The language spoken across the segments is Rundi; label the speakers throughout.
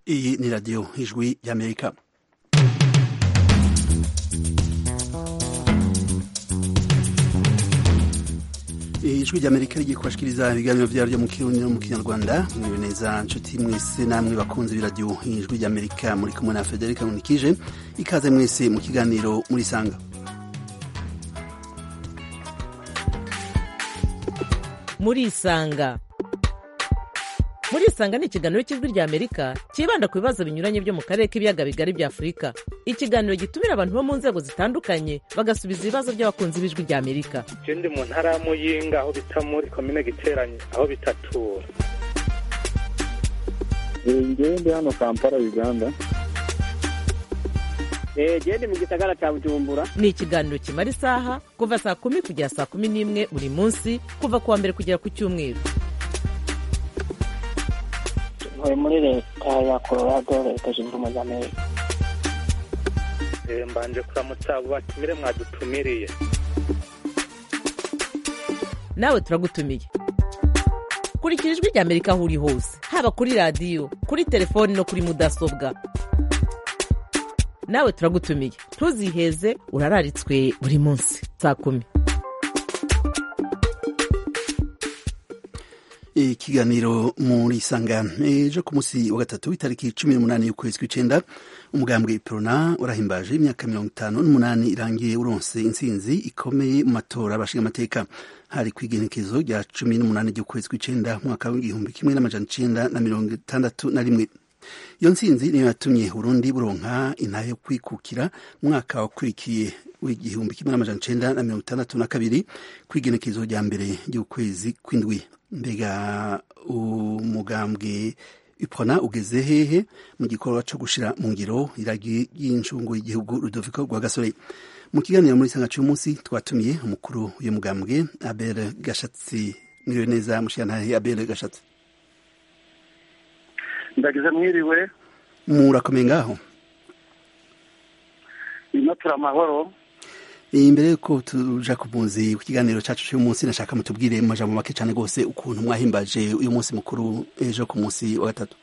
Speaker 1: iyi ni radiyo ijwi y'amerika ijwi ry'amerika rigiye kubashikiriza ibiganiro vyaryo mu kirundi no mu kinyarwanda mwiwe neza nshuti mwese namwe bakunze b'iradiyo ijwi ry'amerika muri kumwe na federika nkunikije ikaze mwese mu kiganiro muri sanga
Speaker 2: muri isanga muri isanga ni ikiganiro cy'ijwi rya amerika cyibanda ku bibazo binyuranye byo mu karere k'ibiyaga bigari bya afurika ikiganiro gitumira abantu bo mu nzego zitandukanye bagasubiza ibibazo by'abakunzi b'ijwi rya amerika
Speaker 3: je ndi mu ntara ya muyinga aho bita muri komine giteranye aho bitatura
Speaker 4: ngewe ndi hano kampala uganda
Speaker 5: gende mu gisagara cya bujumbura
Speaker 2: ni ikiganiro kimara isaha kuva saa kumi kugera saa kumi n'imwe buri munsi kuva ku wa mbere kugera ku cyumweru
Speaker 5: ntuye muri leta ya colorado leta zunze ubumwe za amerika
Speaker 3: Eh, mbanje kuramutsa abo batumire mwadutumiriye
Speaker 2: nawe turagutumiye kurikira ijwi rya amerika aho uri hose haba kuri radiyo kuri telefoni no kuri mudasobwa nawe turagutumiye ntuziheze urararitswe buri munsi saa kumi
Speaker 1: ikiganiro muri sanga ejo ku munsi wa gatatu w'itariki cumi n'umunani y'ukwezi kw'icenda umugambwe prona urahimbaje imyaka mirongo itanu n'umunani irangiye uronse intsinzi ikomeye mu matora abashinga amateka hari kw'igenekezo rya cumi n'umunani ry'ukwezi kw'icenda mwaka w'igihumbi kimwe n'amajana icenda na mirongo itandatu na rimwe iyo ntsinzi niyo yatumye burundi buronka intahe yo kwikukira mwaka wakurikiye w'igihumbi kimwe n'amajana icenda na mirongo itandatu na kabiri kw'igenekezo rya mbere ry'ukwezi kw'indwi mbega umugambwe ipona ugeze hehe mu gikorwa co gushira mu ngiro iragi ry'incungu y'igihugu rudoviko rwa gasore mu kiganiro muri sanga cy'uyu munsi twatumiye umukuru w'uyu mugambwe abel gashatsi mwiriwe neza mushiyantahe abel gashatsi
Speaker 4: ndagize mwiriwe
Speaker 1: murakomeye ngaho
Speaker 4: ino turi amahoro
Speaker 1: imbere yuko tuja ku munsi ku kiganiro cacu cy'uyu munsi nashaka mutubwire mu majambo make cane rwose ukuntu mwahimbaje uyu munsi mukuru ejo ku munsi wa gatatu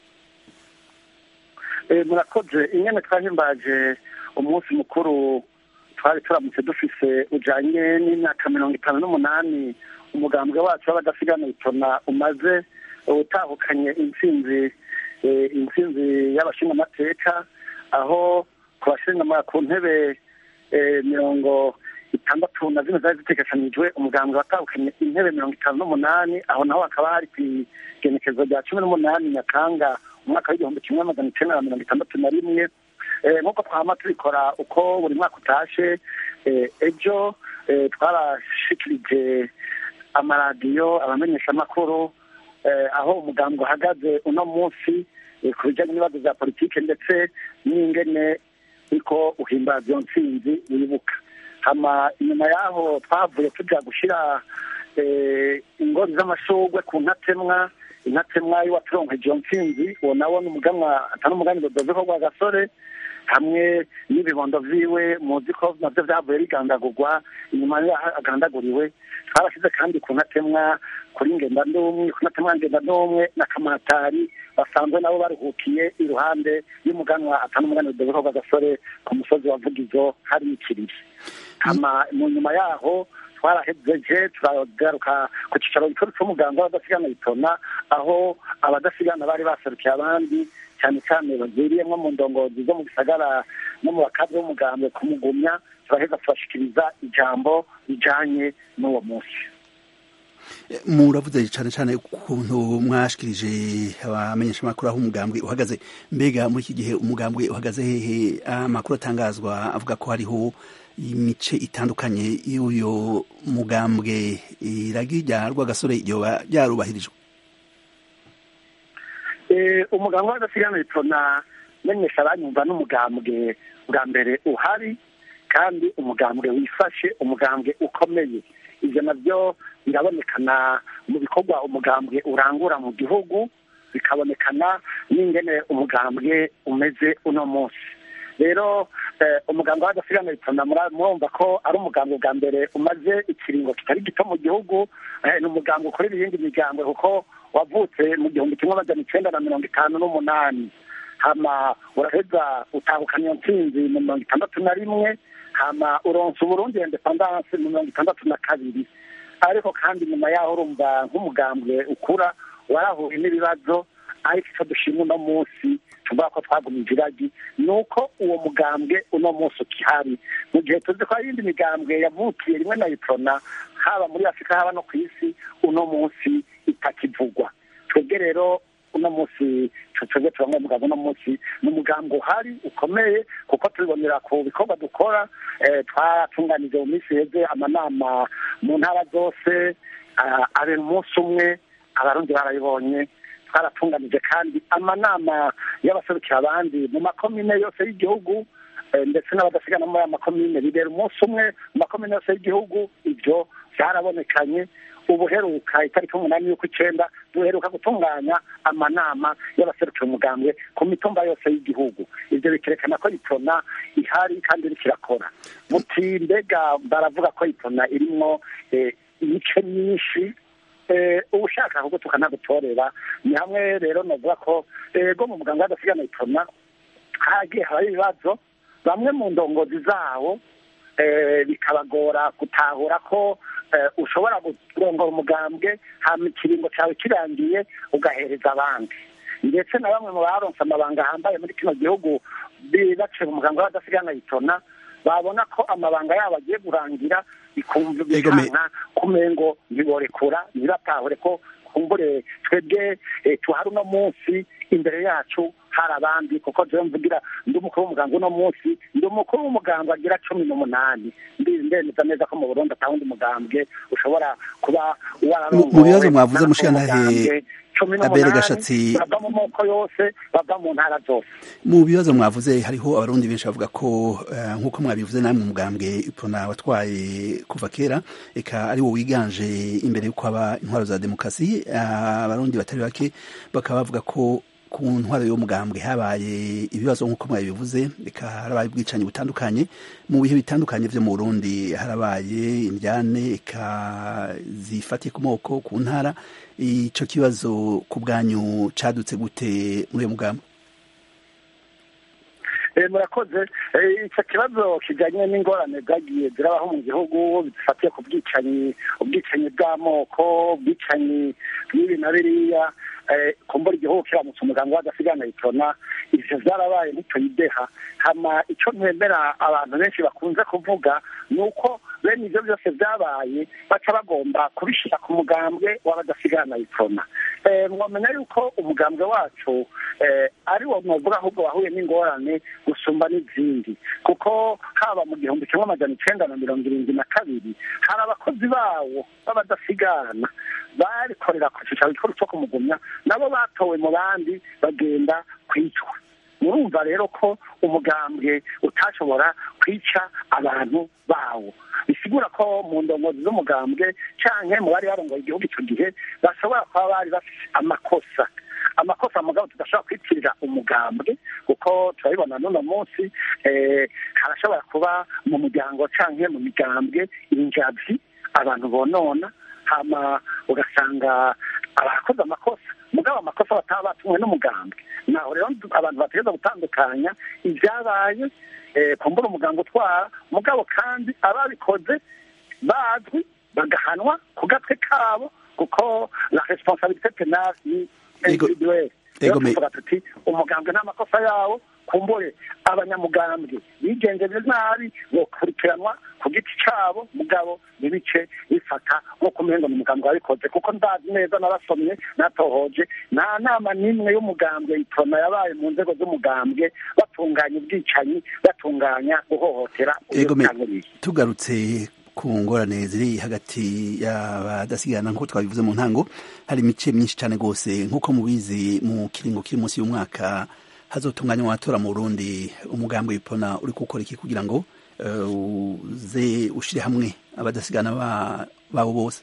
Speaker 4: Eh, murakoze ingene twahimbaje umunsi mukuru twari turamutse dufise ujanye n'imyaka mirongo itanu n'umunani umugambwe wacu w'abadasigana itona umaze utahukanye intsinzi eh, intsinzi y'abashingamateka aho ku bashinga ku ntebe eh, mirongo itandatu na zine zari zitegekanijwe umugambwe watahukanye intebe mirongo itanu n'umunani aho naho hakaba hari kw'igenekezo rya cumi n'umunani nyakanga umwaka w'igihumbi kimwe magana icenda na mirongo itandatu na rimwe Eh, nk'uko twama tubikora uko buri mwaka utashe eh, ejo eh, twarashikirije amaradiyo abamenyeshamakuru eh, aho umugambi uhagaze uno munsi eh, ku bijanye n'ibibazo vya politike ndetse n'ingene uriko uhimbaza iyo ntsinzi wibuka hama inyuma yaho twavuye tuja gushira eh, ingori z'amashurwe ku ntatemwa intatemwa y'uwaturonkeje iyo ntsinzi uwo nawo ni umuganwa atari umuganiro doveko rwa gasore hamwe n'ibibondo vyiwe muzi ko navyo vyavuye bigandagurwa inyuma yaho agandaguriwe twarashize kandi ku ntatemwa kuri ngenda ndumwe ku ntatemwa ngenda ndumwe na kamatari basanzwe nabo baruhukiye iruhande y'umuganwa atari umuganiro doveko rwa gasore ku musozi wa vugizo hari ikiriri hama mu nyuma yaho twarahejeje turagaruka ku cicaro gikuru c'umuganga w'abadasigana bitona aho abadasigana bari baserukiye abandi cyane cyane bagiriyemwo mu ndongozi zo mu gisagara no mu bakazi b'umugambwe kumugumya turaheza tubashikiriza ijambo rijanye n'uwo munsi
Speaker 1: muravuze cane cane ukuntu mwashikirije abamenyeshamakuru aho umugambwe uhagaze mbega muri iki gihe umugambwe uhagaze hehe amakuru atangazwa avuga ko hariho imice itandukanye y'uyo mugambwe iragi rya rwagasore ryoba ryarubahirijwe
Speaker 4: Eh, umugambwe w'adasigana bitona menyesha abanyumva n'umugambwe bwa mbere uhari kandi umugambwe wifashe umugambwe ukomeye ivyo navyo birabonekana mu bikorwa umugambwe urangura mu gihugu bikabonekana n'ingene umugambwe umeze uno munsi rero eh, umugambwe w'adasigana bitona murumva ko ari umugambwe bwa mbere umaze ikiringo kitari gito mu gihugu eh, ni umugambwe ukorera iyindi migambwe kuko wavutse mu gihumbi kimwe amajana icenda na mirongo itanu n'umunani hama uraheza utahukana iyo ntsinzi mu mirongo itandatu na rimwe hama uronsa uburundi independance mu mirongo itandatu na kabiri ariko kandi nyuma yaho urumva nk'umugambwe ukura warahuye n'ibibazo ariko icyo dushima uno munsi tuvuga ko twagumije iragi ni uko uwo mugambwe uno munsi ukihari mu gihe tuzi ko hari iyindi migambwe yavukiye rimwe na iprona haba muri afurika haba no ku isi uno munsi itakivugwa twebwe rero uno munsi twebwe tubamwe muganga uno munsi ni umugambi uhari ukomeye kuko tubibonera ku bikorwa dukora twaratunganije mu minsi heze amanama mu ntara zose abera umunsi umwe abarundi barabibonye twaratunganije kandi amanama y'abaserukira abandi mu makomine yose y'igihugu ndetse n'abadasigana muri aya makomine bibera umunsi umwe mu makomine yose y'igihugu ibyo byarabonekanye ubuheruka itariki umunani y'uko icyenda duheruka gutunganya amanama y'abaserukira umugambwe ku mitumba yose y'igihugu ibyo bikerekana ko itona ihari kandi iriko irakora muti mbega baravuga ko itona irimwo imice myinshi ubushaka ahubwo tukanagutorera ni hamwe rero navuga ko ego mu muganga w'adasigana itona hagiye habaho ibibazo bamwe mu ndongozi zawo bikabagora gutahura ko ushobora kurongora umugambwe hama ikiringo cyawe kirangiye ugahereza abandi ndetse na bamwe mu baronse amabanga ahambaye muri kino gihugu baciye mu muganga w'adasigana itona babona ko amabanga yabo agiye kurangira bikumva bikanka kumengo ntiborekura ntibatahure ko kumbure twebwe tuhari uno munsi imbere yacu hari abandi kuko jewe mvugira ndi umukuru w'umuganga uno munsi ndi umukuru w'umuganga agira cumi n'umunani ndemeza neza ko mu burundi ata wundi mugambwe ushobora kuba wararongowe
Speaker 1: mu bibazo mwavuze mushiyantahe abere gashatsi
Speaker 4: bava mu moko yose bava mu ntara zose
Speaker 1: mu bibazo mwavuze hariho abarundi benshi bavuga ko nk'uko mwabivuze namwe umugambwe ipona watwaye kuva kera eka ari wo wiganje imbere y'uko haba intwaro za demokarasi abarundi batari bake bakaba bavuga ko ku ntwaro y'umugambwe habaye ibibazo nk'uko mwabivuze reka harabaye ubwicanyi butandukanye mu bihe bitandukanye vyo mu Burundi harabaye indyane eka zifatiye ku moko ku ntara ico kibazo ku bwanyu cadutse gute muri uyo mugambi
Speaker 4: murakoze icyo kibazo kijyanye n'ingorane zagiye zirabaho mu gihugu zifatiye ku bwicanyi ubwicanyi bw'amoko ubwicanyi bw'ibi na biriya kumbura igihugu kiramutse umuganga w'adasigana itona ivyo vyarabaye ntituyideha hama ico ntembera abantu benshi bakunze kuvuga ni uko bene ivyo byose vyabaye baca bagomba kubishira ku mugambwe w'abadasigana itona mwamenya yuko umugambwe wacu ari wo mwovuga ahubwo wahuye n'ingorane gusumba n'izindi kuko haba mu gihumbi kimwe amajana icenda na mirongo irindwi na kabiri hari abakozi bawo b'abadasigana barikorera ku cicaro gikuru co kumugumya nabo batowe mu bandi bagenda kwicwa murumva rero ko umugambwe utashobora kwica abantu bawo bisigura ko mu ndongozi z'umugambwe canke mu bari barongoye igihugu ico gihe bashobora kuba bari bafise amakosa amakosa mugabo tudashobora kwitirira umugambwe kuko turabibona n'uno munsi harashobora kuba mu muryango canke mu migambwe injavyi abantu bonona hama ugasanga abakoze amakosa mugabo amakosa bataba batumwe n'umugambwe naho rero abantu bategereza gutandukanya ibyabaye kumbura umuganga utwara mugabo kandi ababikoze bazwi bagahanwa ku gatwe kabo kuko la responsabilité penale ni individuelle rero tuvuga tuti umugambwe n'amakosa yawo kumbure abanyamugambwe bigenjeje nabi bokurikiranwa ku giti cabo mugabo ntibice bifata nk'uko umengo ni umugambwe wabikoze kuko ndazi neza narasomye natohoje nta nama n'imwe y'umugambwe itona yabaye mu nzego z'umugambwe batunganya ubwicanyi batunganya guhohotera
Speaker 1: tugarutse ku ngorane ziri hagati y'abadasigana nk'uko twabivuze mu ntango hari imice myinshi cyane rwose nk'uko mubizi mu kiringo kiri munsi y'umwaka hazotunganywa amatora mu Burundi umugambi w'ipona uri gukora iki kugira ngo uze ushire hamwe abadasigana babo bose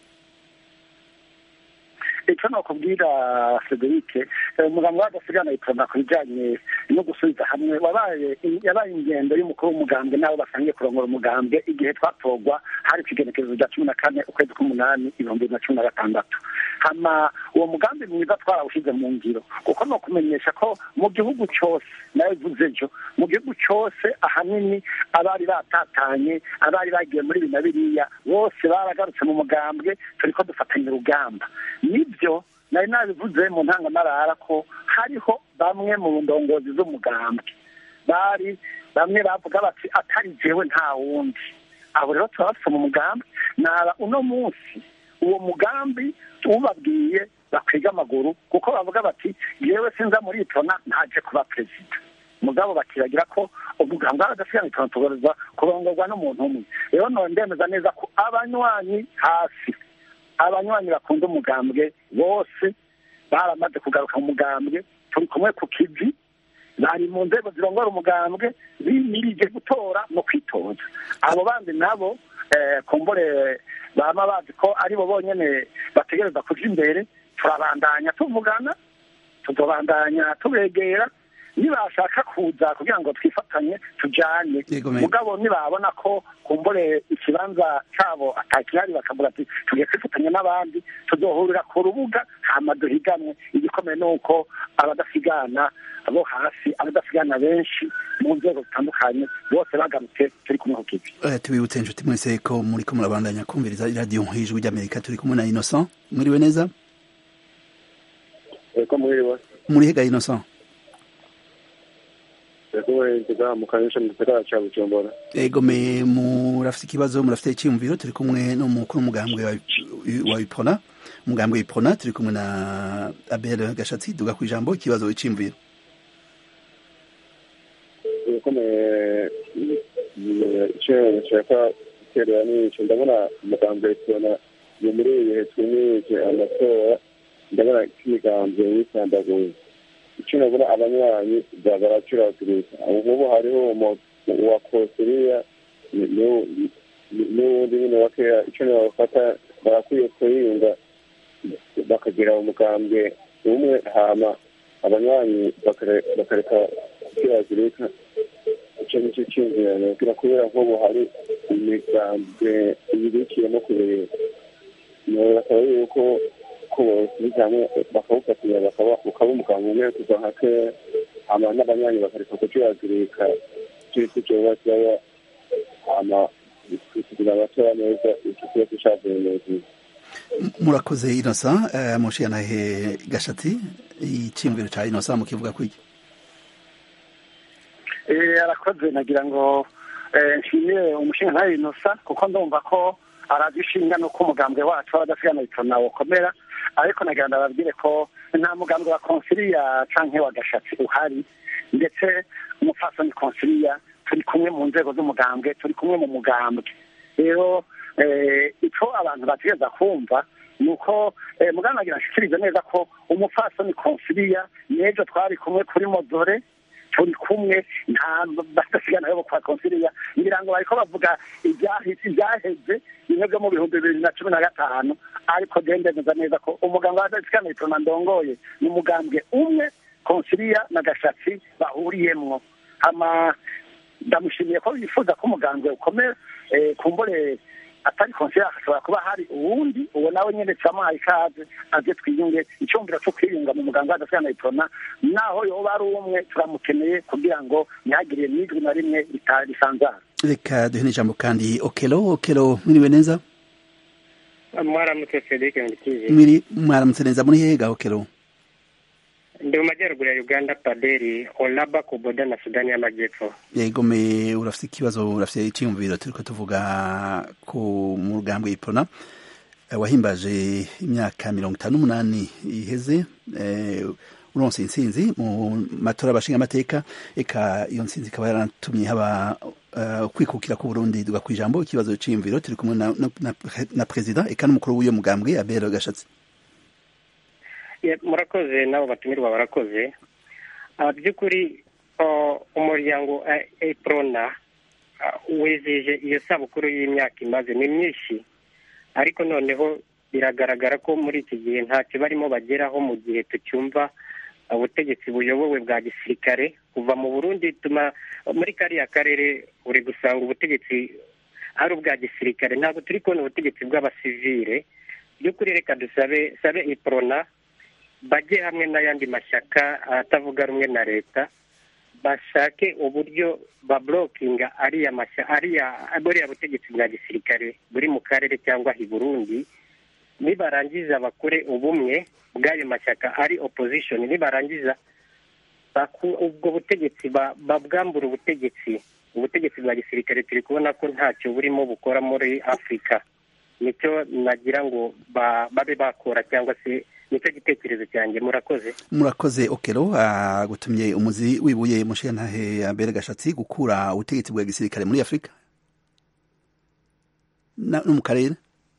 Speaker 4: icyo nakubwira Frederic umugambi w'adasigana ipona ku bijyanye no gusubiza hamwe wabaye yabaye ingendo y'umukuru w'umugambwe n'abo basangiye kurongora umugambwe igihe twatorwa hari ikigenekerezo rya cumi na kane ukwezi k'umunani ibihumbi bibiri na cumi na gatandatu hama uwo mugambi mwiza twarawushyize mu ngiro kuko ni ukumenyesha ko mu gihugu cyose nawe bivuze ejo mu gihugu cyose ahanini abari batatanye abari bagiye muri ibi na biriya bose baragarutse mu mugambwe turi ko dufatanya urugamba nibyo nari nabivuze mu ntangamarara ko hariho bamwe mu ndongozi z'umugambwe bari bamwe bavuga bati atari jewe nta wundi abo rero turabafite mu mugambi naba uno munsi uwo mugambi ubabwiye bakwiga amaguru kuko bavuga bati yewe sinza muri itona ntaje kuba perezida mugabo bakibagira ko umugambi w'abadasigaye itona tugaruza kurongorwa n'umuntu umwe rero none ndemeza neza ko abanywanyi hasi abanywanyi bakunda umugambwe bose baramaze kugaruka mu mugambwe turi kumwe ku kivi bari mu nzego zirongora umugambwe bimirije gutora no kwitoza abo bandi nabo kumbure baba bazi ko aribo bonyine bategereza kuja imbere turabandanya tuvugana tuzobandanya tubegera nibashaka kuza kugira ngo twifatanye tujane mugabo nibabona ko kumbure ikibanza cabo atakihari bakavuga ati tugiye kwifatanya n'abandi tuzohurira ku rubuga hama duhiganwe igikomeye ni uko abadasigana abo hasi abadasigana benshi mu nzego zitandukanye bose bagarutse turi kumwe ku kivi
Speaker 1: tubibutse inshuti mwese ko muri ko murabandanya kumviriza iradiyo hejuru ry'amerika turi kumwe na innocent mwiriwe neza muri hega innocent ego me murafite ikibazo murafite icyiyumviro turi kumwe n'umukuru w'umugambwe wa ipona umugambwe w'ipona turi kumwe na abel gashatsi duga ku ijambo ikibazo icyiyumviro
Speaker 6: icyo nshaka guterera ni icyo ndabona umugambwe w'ipona ni muri ibi bihe twimije amatora ndabona k'imigambwe yitandaguye icyo nabona abanywanyi baracuragurika ubu hariho uwa kosiriya n'uwundi nyine wa keya icyo nabafata barakwiye kuyunga bakagira umugambwe umwe hama abanywanyi bakareka gukiragurika icyo nicyo cyumvirane kugira kubera nk'ubu hari imigambwe ibirikiyemo kubireba bakaba yuko ko bose hamwe bakawufatanya ukaba umuganga umwe kuva nka kera hama n'abanywanyi bakareka kucuragurika cy'isi cyoba cyaba hama kugira abatora neza icyo kibazo cyavuye neza
Speaker 1: murakoze inosa mushiyanahe gashatsi icyiyumviro cya inosa mukivuga kwiki
Speaker 4: arakoze nagira ngo nshimire umushinga ntayo inosa kuko ndumva ko aradushinga nuko umugambwe wacu w'abadasigana itona ukomera ariko nagira ndababwire ko nta mugambwe wa konsiliya canke wa gashatsi uhari ndetse umupfasoni konsiliya turi kumwe mu nzego z'umugambwe turi kumwe mu mugambwe rero icyo abantu bategereza kumva ni uko muganga nagira nshikirize neza ko umupfasoni konsiliya n'ejo twari kumwe kuri modore turi kumwe nta badasigana yo kwa konsiliya ngira ngo bariko bavuga ibyahise ibyaheze bimwe byo mu bihumbi bibiri na cumi na gatanu ariko gendemeza neza ko umuganga w'adasigana itona ndongoye ni umugambwe umwe konsiliya na gashatsi bahuriyemwo ama ndamushimiye ko yifuza ko umugambwe ukomera kumbure atari konsiliya hashobora kuba hari uwundi uwo nawe nyine turamuhaye ikaze aze twiyunge icyumviro cyo kwiyunga mu muganga w'adasigana itona naho yoba ari umwe turamukeneye kugira ngo ntihagire n'ijwi na rimwe risanzara
Speaker 1: reka duhe n'ijambo kandi okelo okelo mwiriwe neza
Speaker 7: mwaramutse frederic ngutize
Speaker 1: mwiri mwaramutse neza muri hega okelo
Speaker 7: ndi mu majyaruguru ya uganda paderi olaba kuboda na sudani y'amajyepfo
Speaker 1: yego me urafite ikibazo urafite icyiyumviro turiko tuvuga ku mu rugambwe ipona wahimbaje imyaka mirongo itanu n'umunani iheze uronse intsinzi mu matora abashinga amateka eka iyo ntsinzi ikaba yaratumye haba kwikukira ku Burundi duga ku ijambo ikibazo c'iyumviro turi kumwe na, na, na perezida eka n'umukuru w'iyo mugambwe Abel Gashatsi
Speaker 7: murakoze nabo batumirwa barakoze by'ukuri umuryango eprona wizije iyo sabukuru y'imyaka imaze ni myinshi ariko noneho biragaragara ko muri iki gihe ntacyo barimo bageraho mu gihe tucyumva ubutegetsi buyobowe bwa gisirikare kuva mu burundi tuma muri kariya karere uri gusanga ubutegetsi ari ubwa gisirikare ntabwo turi kubona ubutegetsi bw'abasivire by'ukuri reka dusabe sabe iprona bajye hamwe n'ayandi mashyaka atavuga rumwe na leta bashake uburyo bablokinga ariya mashya ariya buriya butegetsi bwa gisirikare buri mu karere cyangwa i burundi nibarangiza bakore ubumwe bw'ayo mashyaka ari opposition nibarangiza baku- ubwo butegetsi ba- babwambura ubutegetsi ubutegetsi bwa gisirikare turi kubona ko ntacyo burimo bukora muri afurika nicyo nagira ngo ba- babe bakora cyangwa se nicyo gitekerezo cyanjye murakoze
Speaker 1: murakoze okero agutumye umuzi wibuye mushiyantahe mbere gashatsi gukura ubutegetsi bwa gisirikare muri afurika Na- no mu karere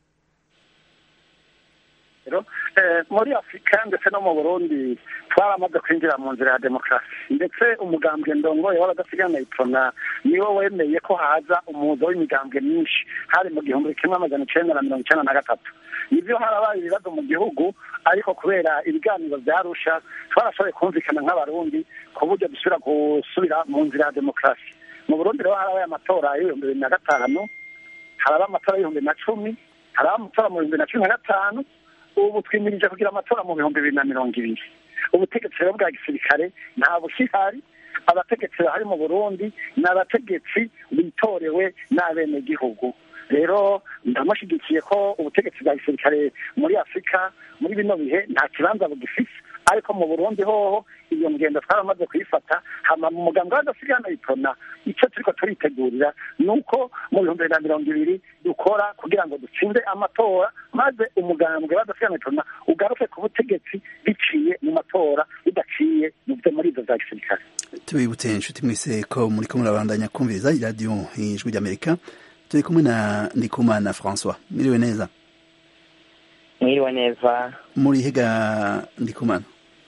Speaker 4: rero eh, muri afurika ndetse no mu burundi twaramaze kwinjira mu nzira ya demokarasi ndetse umugambwe ndongoye w'abadasigana ipfona niwo wemeye ko haza umuzo w'imigambwe myinshi hari mu gihumbi kimwe amajana icenda na mirongo icenda na gatatu nibyo harabaye ibibazo mu gihugu ariko kubera ibiganiro byarusha twarashoboye kumvikana nk'abarundi ku buryo dusubira gusubira mu nzira ya demokarasi mu burundi rero harabaye amatora y'ibihumbi bibiri na gatanu haraba amatora y'ibihumbi na cumi haraba amatora mu bihumbi na cumi na gatanu ubu twimirije kugira amatora mu bihumbi bibiri na mirongo ibiri ubutegetsi rero bwa gisirikare nta bushihari abategetsi bahari mu burundi ni abategetsi bitorewe n'abenegihugu rero ndamushyigikiye ko ubutegetsi bwa gisirikare muri afurika muri bino bihe nta kibanza bugifise ariko mu burundi hoho iyo ngendo twaramaze kuyifata hama mu muganga w'adasigana itona icyo turiko turitegurira ni uko mu bihumbi bibiri na mirongo ibiri dukora kugira ngo dutsinde amatora maze umugambwe w'adasigana itona ugaruke ku butegetsi biciye mu matora bidaciye mu byo muri izo za gisirikare
Speaker 1: tubibutse inshuti mwese ko muri ko murabandanya kumviriza iradiyo ijwi ry'amerika turi kumwe na ndikumana francois miriwe neza
Speaker 5: mwiriwe neza
Speaker 1: muri higa ndikumana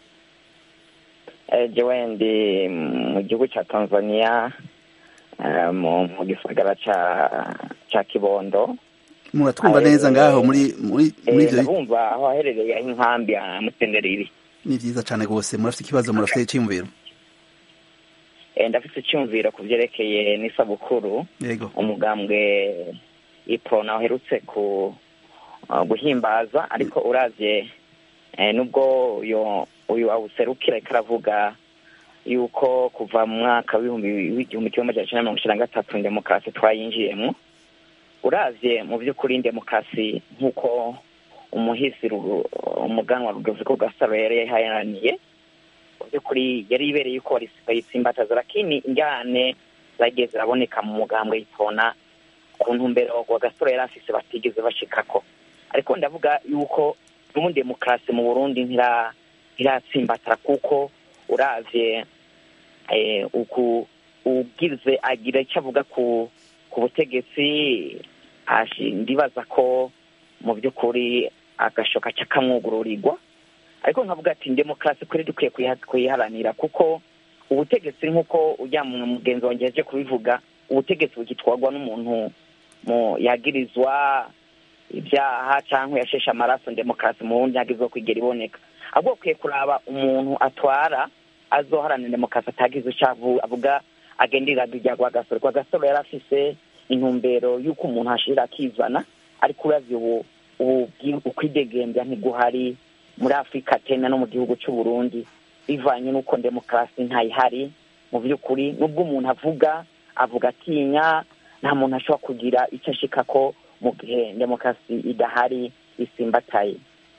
Speaker 5: Eh, jewe ndi mu gihugu cya tanzania eh, mu mu gisagara ca ca kibondo
Speaker 1: muratwumva
Speaker 5: Eh,
Speaker 1: neza ngaho muri muri muri
Speaker 5: Eh,
Speaker 1: ivyo
Speaker 5: ndabumva aho aherereye aho inkambi ya mutenderiri
Speaker 1: ni vyiza cane gose murafite ikibazo murafite iciyumviro
Speaker 5: Eh, ndafise icyumviro ku byerekeye n'isabukuru
Speaker 1: yego
Speaker 5: umugambwe iprona uherutse ku uh, guhimbaza ariko uravye eh, nubwo uyo uyu awuserukira ariko aravuga yuko kuva mu mwaka w'ibihumbi w'igihumbi kimwe amajana icenda na mirongo icenda na gatatu demokarasi twayinjiyemwo uravye mu by'ukuri demokarasi nk'uko umuhisi Ru- umuganwa rudoviko gasaro yari yaharaniye mu by'ukuri yari ibereye yuko bayitsimbataza lakini ingane zagiye ziraboneka mu mugambwe yitona ku ntumbero wa gasore yari afise batigeze bashikako ariko ndavuga yuko n'ubundi demokarasi mu burundi ntira ntiratsimbatara kuko uravye eh, uku ugize agira icyo avuga ku ku butegetsi ashi- ndibaza ko mu by'ukuri agashoka cakamwugururirwa ariko nkavuga ati demokarasi kuri dukwiye kuyiha- kuyiharanira kuko ubutegetsi nk'uko ujya mu mugenzi wanjye yaje kubivuga ubutegetsi bugitwarwa n'umuntu mu yagirizwa ibyaha cyangwa yasheshe amaraso demokarasi mu bundi ntabwo kwigera iboneka ahubwo bakwiye kuraba umuntu atwara azoharanira demokarasi atagize icyo avu- avuga agenderera rya rwagasore rwagasore yari afise intumbero y'uko umuntu ashirira akizana ariko uravye ubu ubu bwi- ukwidegembya ntiguhari muri afurika tena no mu gihugu cy'u burundi bivanye n'uko demokarasi ntayihari mu by'ukuri n'ubwo umuntu avuga avuga atinya nta muntu ashobora kugira icyo ashikako mu gihe demokarasi idahari isimbataye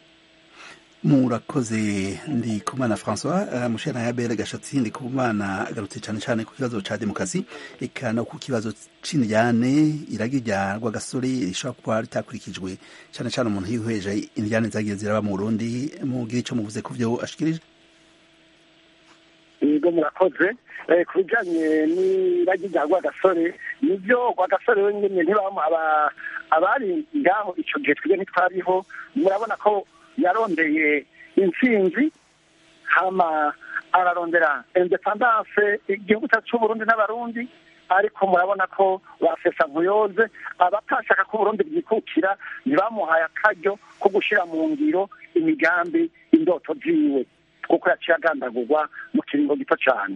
Speaker 1: murakoze ndikumana francois uh, mushana ya bere gashatsi ndikumana agarutse cane cane ku kibazo ca demokarasi eka no ku kibazo c'indyane iragi rya rwagasore rishobora kuba ritakurikijwe cane cane umuntu yihweje indyane zagiye ziraba mu burundi mugira ico muvuze ku vyo ashikirije
Speaker 4: yego murakoze Eh, ku bijyanye n'iragi rya rwagasore nibyo rwagasore wenyine ntibamo aba- abari ngaho icyo gihe twebwe ntitwariho murabona ko yarondeye intsinzi hama ararondera independance igihugu cyacu cy'uburundi n'abarundi ariko murabona ko basesa nkuyoze abatashaka ko uburundi bwikukira ntibamuhaye akaryo ko gushyira mu ngiro imigambi indoto ziwe kuko yaciye agandagurwa mu kiringo gito cyane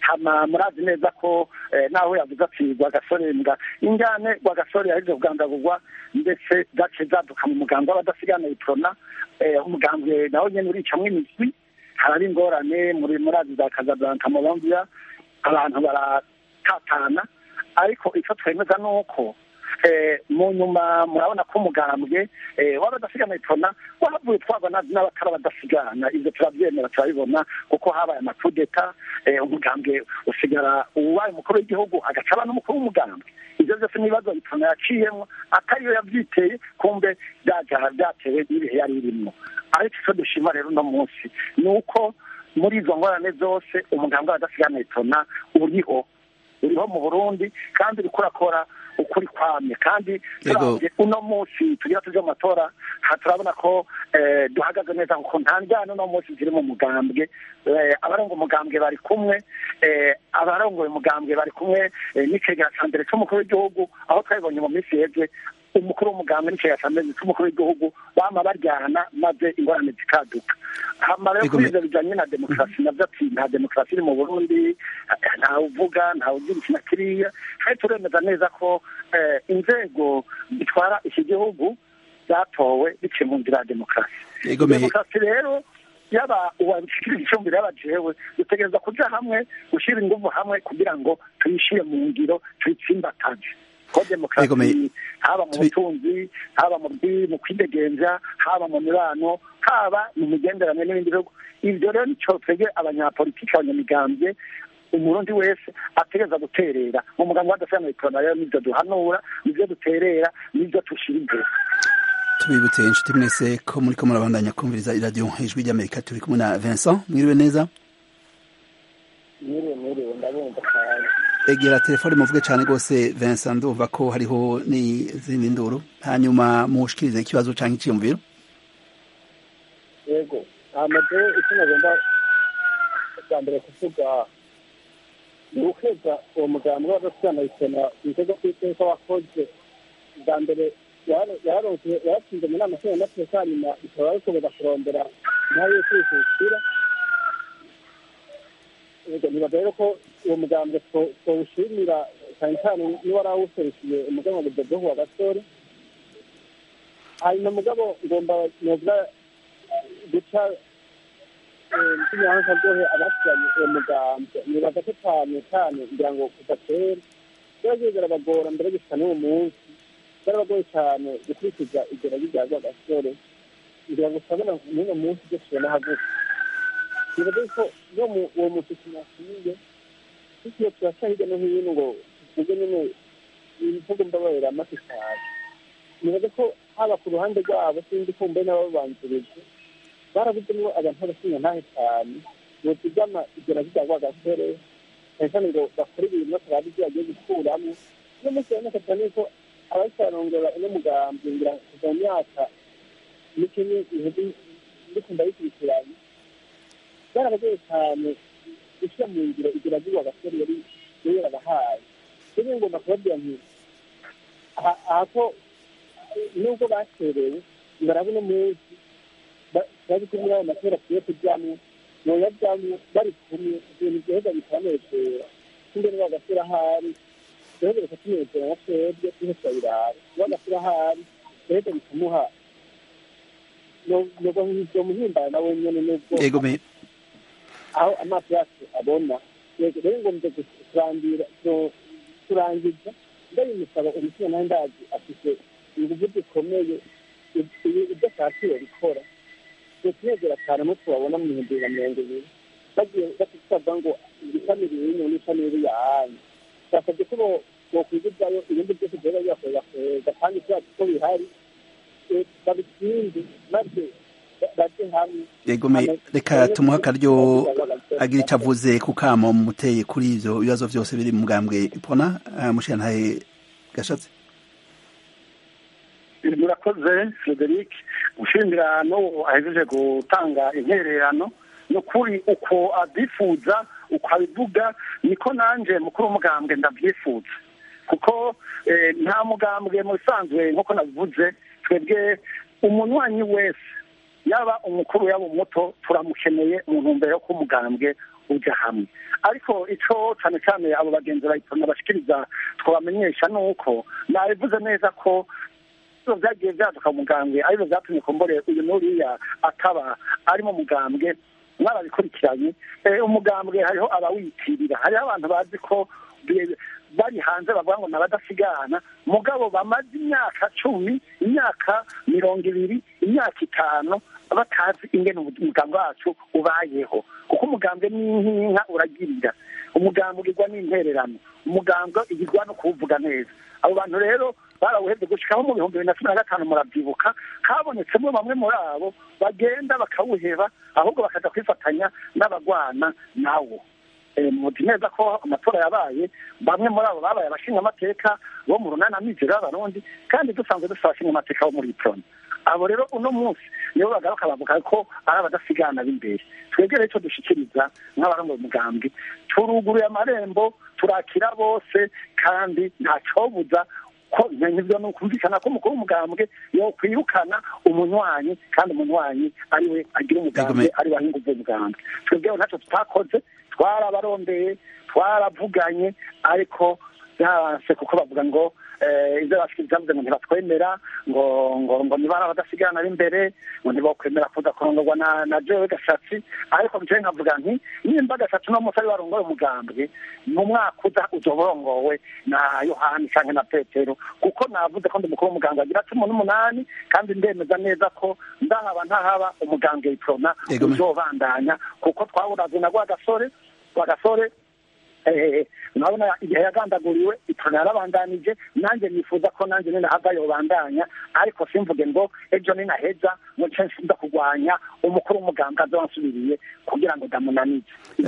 Speaker 4: hama murazi neza ko naho yavuze ati rwagasore mbwa injyane rwagasore yahejeje kugandagurwa ndetse zaciye zaduka mu muganga w'abadasigana iprona umugambwe nawe nyene uricamwo imiswi haraba ingorane muri murazi za kazablanka mu bamvira abantu baratatana ariko icyo twemeza ni uko mu nyuma murabona ko umugambwe w'abadasigana iprona wahavuye twagwa n'abatari abadasigana ibyo turabyemera turabibona kuko habaye amakudeta umugambwe usigara uwaye umukuru w'igihugu agaca aba n'umukuru w'umugambwe ibyo byose n'ibibazo iprona yaciyemo atariyo yabyiteye kumbe byatewe n'ibihe yari irimo ariko icyo dushima rero uno munsi ni uko muri izo ngorane zose umugambwe w'abadasigana iprona uriho uriho mu burundi kandi uriko urakora ukuri kwamye kandi turabye uno munsi tugira tuje mu matora turabona ko duhagaze neza kuko nta njyana uno munsi ziri mu mugambwe abarongo umugambwe bari kumwe abarongoye umugambwe bari kumwe n'icegera ca mbere c'umukuru w'igihugu aho twabibonye mu minsi yeze umukuru w'umugambwe n'icegera ca mbere c'umukuru w'igihugu bama baryana maze ingorane zikaduka hama rero kuri ivyo bijanye na demokarasi navyo ati nta demokarasi iri mu burundi ntawe uvuga ntawe ugira iki na kiriya kandi turemeza neza ko inzego zitwara iki gihugu zatowe biciye mu nzira ya demokarasi demokarasi rero yaba uwabishikirije icumbiro yaba jewe dutegereza kuja hamwe gushyira inguvu hamwe kugira ngo tuyishire mu ngiro tuyitsimbataje ko demokarasi haba mu butunzi haba mu kwidegenza haba mu mibano haba mu migenderanire n'ibindi bihugu ibyo rero nico twebwe abanyapolitiki abanyamigambwe umurundi wese ategereza guterera mu mugambi w'adasigana ikorana rero nivyo duhanura nivyo duterera nivyo tushira imbere
Speaker 1: tubibutse inshuti mwese ko muriko murabandanya kumviriza iradiyo ijwi ry'amerika turi kumwe na vincent mwiriwe neza
Speaker 8: mwiriwe mwiriwe ndabumva cyane
Speaker 1: egera telefone muvuge cyane rwose vincent ndumva ko hariho n'izindi nduru hanyuma mushikirize ikibazo canke iciyumviro
Speaker 8: yego amaze icyo nagomba bwa mbere kuvuga ni ukweza uwo mugambi w'adasigana isena ibitego kw'iteka wakoze bwa mbere yaratsinze mu nama nshingamateka hanyuma bikaba bikomeza kurondera intare yo kwihutira nibaza rero ko uwo mugambi twawushimira cyane cyane niba wari awuserukiye umugambi wa budodohu wa gasore hanyuma mugabo ngomba novuga guca nkinyanza ryohe abasiganye uwo mugambi nibaza ko cyane cyane kugira ngo kuva kera biba birabagora mbere gushika n'uwo munsi byarabagoye cyane gukurikiza igera rya gasore ngira ngo usabona n'uno munsi byo tubona hagufi nibaza ko no mu uwo musiki nasubiye tukiyo turaca hirya no hino ngo tuvuge nyine ibivugo mbabarira amata cyane nibaza ko haba ku ruhande rwabo sindi kumbe n'ababanjirije barabuzemo abantu b'abasinya ntahe cyane notugama igera rya gasore cyane cyane ngo bakore ibintu batarazi ibyo bagiye gukuramo uno munsi urabona cyane ko abayicarongora uno mugambi ngira kuva mu myaka mike ndiko ndayikurikiranye byarabagoye cyane gushyira mu ngiro igira ry'uwa gasore yari yari yarabahaye rero ngomba kubabwira nti aha ko nubwo bacerewe barabona umunsi bazi ko muri ayo matora tugiye kujyamo noyajyamo bari kumwe ibintu byaheza bikanezera imbere bagashyira ahari rero reka tunezera na twebwe tuhe turabirara bagashyira ahari rero bikamuha nubwo muhimbara nawe nyene nubwo aho amaso yacu abona rero ngombye kurandira kurangiza ndabimusaba umutima nawe ndazi afite ingufu zikomeye ibyo ashatse bikora tutunezera cyane no tubabona mu bihumbi bibiri na mirongo ibiri bagiye batusaza ngo ishami riri n'ishami riri yahanyu basabye ko bokwigirwayo ibindi byose byaba bibakorera kweza kandi byacu ko bihari babitsinde maze baje hamwe
Speaker 1: yego reka tumuhe akaryo agira icyo avuze ku kamo muteye kuri ivyo bibazo vyose biri mu mugambwe ipona mushiyantaye gashatse
Speaker 4: murakoze frederic gushimira n'uwo ahejeje gutanga intererano ni ukuri uko abyifuza uko abivuga niko nanjye mukuru w'umugambwe ndabyifuza kuko nta mugambwe mu bisanzwe nk'uko nabivuze twebwe umunywanyi wese yaba umukuru yaba umuto turamukeneye mu ntumbero yo ko umugambwe ujya hamwe ariko icyo cyane cyane abo bagenzi bayitona bashikiriza twabamenyesha ni uko nabivuze neza ko ibyo byagiye byaduka mu mugambwe aribyo byatumye kumbore uyu n'uriya akaba ari mu mugambwe mwarabikurikiranye umugambwe hariho abawitirira hariho abantu bazi ko bari hanze bavuga ngo nabadasigana mugabo bamaze imyaka cumi imyaka mirongo ibiri imyaka itanu batazi ingene umugambi wacu ubayeho kuko umugambwe ni nk'inka uragirira umugambwe ugirwa n'intererano umugambwe igirwa no kuwuvuga neza abo bantu rero barawuhebye gushikaho mu bihumbi bibiri na cumi na gatanu murabyibuka habonetsemo bamwe muri abo bagenda bakawuheba ahubwo bakaza kwifatanya n'abagwana nawo muzi neza ko amatora yabaye bamwe muri abo babaye abashingamateka bo mu runana mizero y'abarundi kandi dusanzwe dufite abashingamateka bo muri iproni abo rero uno munsi nibo bagaruka bavuga ko ari abadasigana b'imbere twegere icyo dushikiriza nk'abarongoye umugambi turuguruye amarembo turakira bose kandi ntacyobuza ko ibyo ni ukumvikana ko umukuru w'umugambwe yokwirukana umunywanyi kandi umunywanyi ariwe agira umugambwe ariwe ahinga ubwo mugambwe twebweho ntacyo tutakoze twarabarondeye twaravuganye ariko byaranse kuko bavuga ngo ibyo bashyize byavuze ngo ntibatwemera ngo ngo ngo niba ari abadasigana b'imbere ngo ntibakwemera kuza kurongorwa na na jewe gashatsi ariko njyewe nkavuga nti nimba gashatsi uno munsi ari warongoye umugambwe mu mwaka uza uzoba urongowe na yohani cyangwa na petero kuko navuze ko ndi umukuru w'umuganga agira cumi n'umunani kandi ndemeza neza ko ndahaba ntahaba umugambwe yitorona uzobandanya kuko twawuraze na rwa gasore rwa gasore urabona igihe yagandaguriwe itorero yarabandanije nanjye nifuza ko nanjye ninahava yobandanya ariko simvuge ngo ejo ninaheza ngo nce nsiza kurwanya umukuru w'umuganga azansubiriye kugira ngo ndamunanize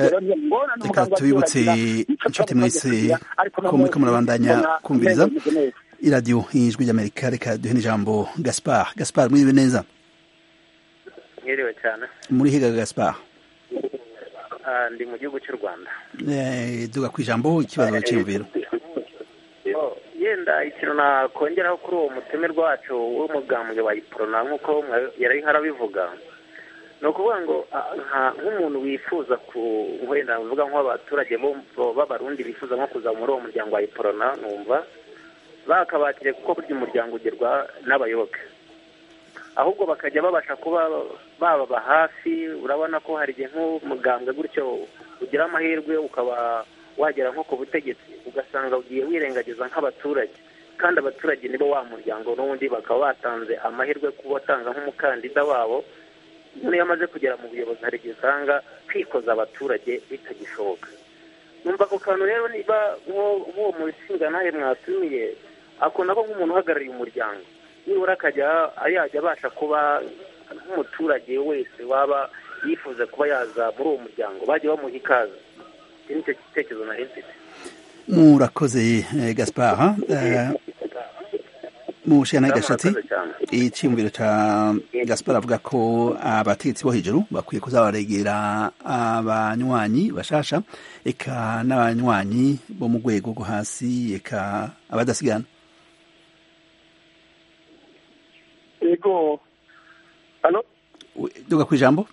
Speaker 1: reka tubibutse inshuti mwese ko muriko murabandanya kumviriza iradiyo ijwi ry'amerika reka duhe n'ijambo gaspar gaspar mwiriwe neza
Speaker 9: mwiriwe cyane
Speaker 1: muri higa gaspar
Speaker 9: ndi mu gihugu cy'u rwanda
Speaker 1: duga ku ijambo ikibazo cyiyumviro
Speaker 9: yenda ikintu nakongeraho kuri uwo mutemerwa wacu w'umugambwe wa iporona nk'uko yari harabivuga ni ukuvuga ngo nk'umuntu wifuza ku wenda mvuga nk'abaturage b'abarundi bifuza nko kuza muri uwo muryango wa iporona numva bakabakire kuko burya umuryango ugerwa n'abayoboke ahubwo bakajya babasha kuba bababa hafi urabona ko hari igihe nk'umugambwe gutyo ugira amahirwe ukaba wagera nko ku butegetsi ugasanga ugiye wirengagiza nk'abaturage kandi abaturage nibo wa muryango n'ubundi bakaba batanze amahirwe kuba watanga nk'umukandida wabo niyo amaze kugera mu buyobozi hari igihe usanga kwikoza abaturage bitagishoboka numva ako kantu rero niba nk'uwo mushinga nawe mwatumiye akunda ko nk'umuntu uhagarariye umuryango nibura akajya yajya abasha kuba nk'umuturage wese waba yifuza kuba yaza muri uwo muryango bajya bamuha ikaze iki nicyo gitekerezo nari mfite
Speaker 1: murakoze gaspar mu shana gashatsi icyiyumviro cya gaspar avuga ko abategetsi bo hejuru bakwiye kuzabaregera abanywanyi bashasha eka n'abanywanyi bo mu rwego rwo hasi eka abadasigana
Speaker 4: ego hano
Speaker 1: duga ku ijambo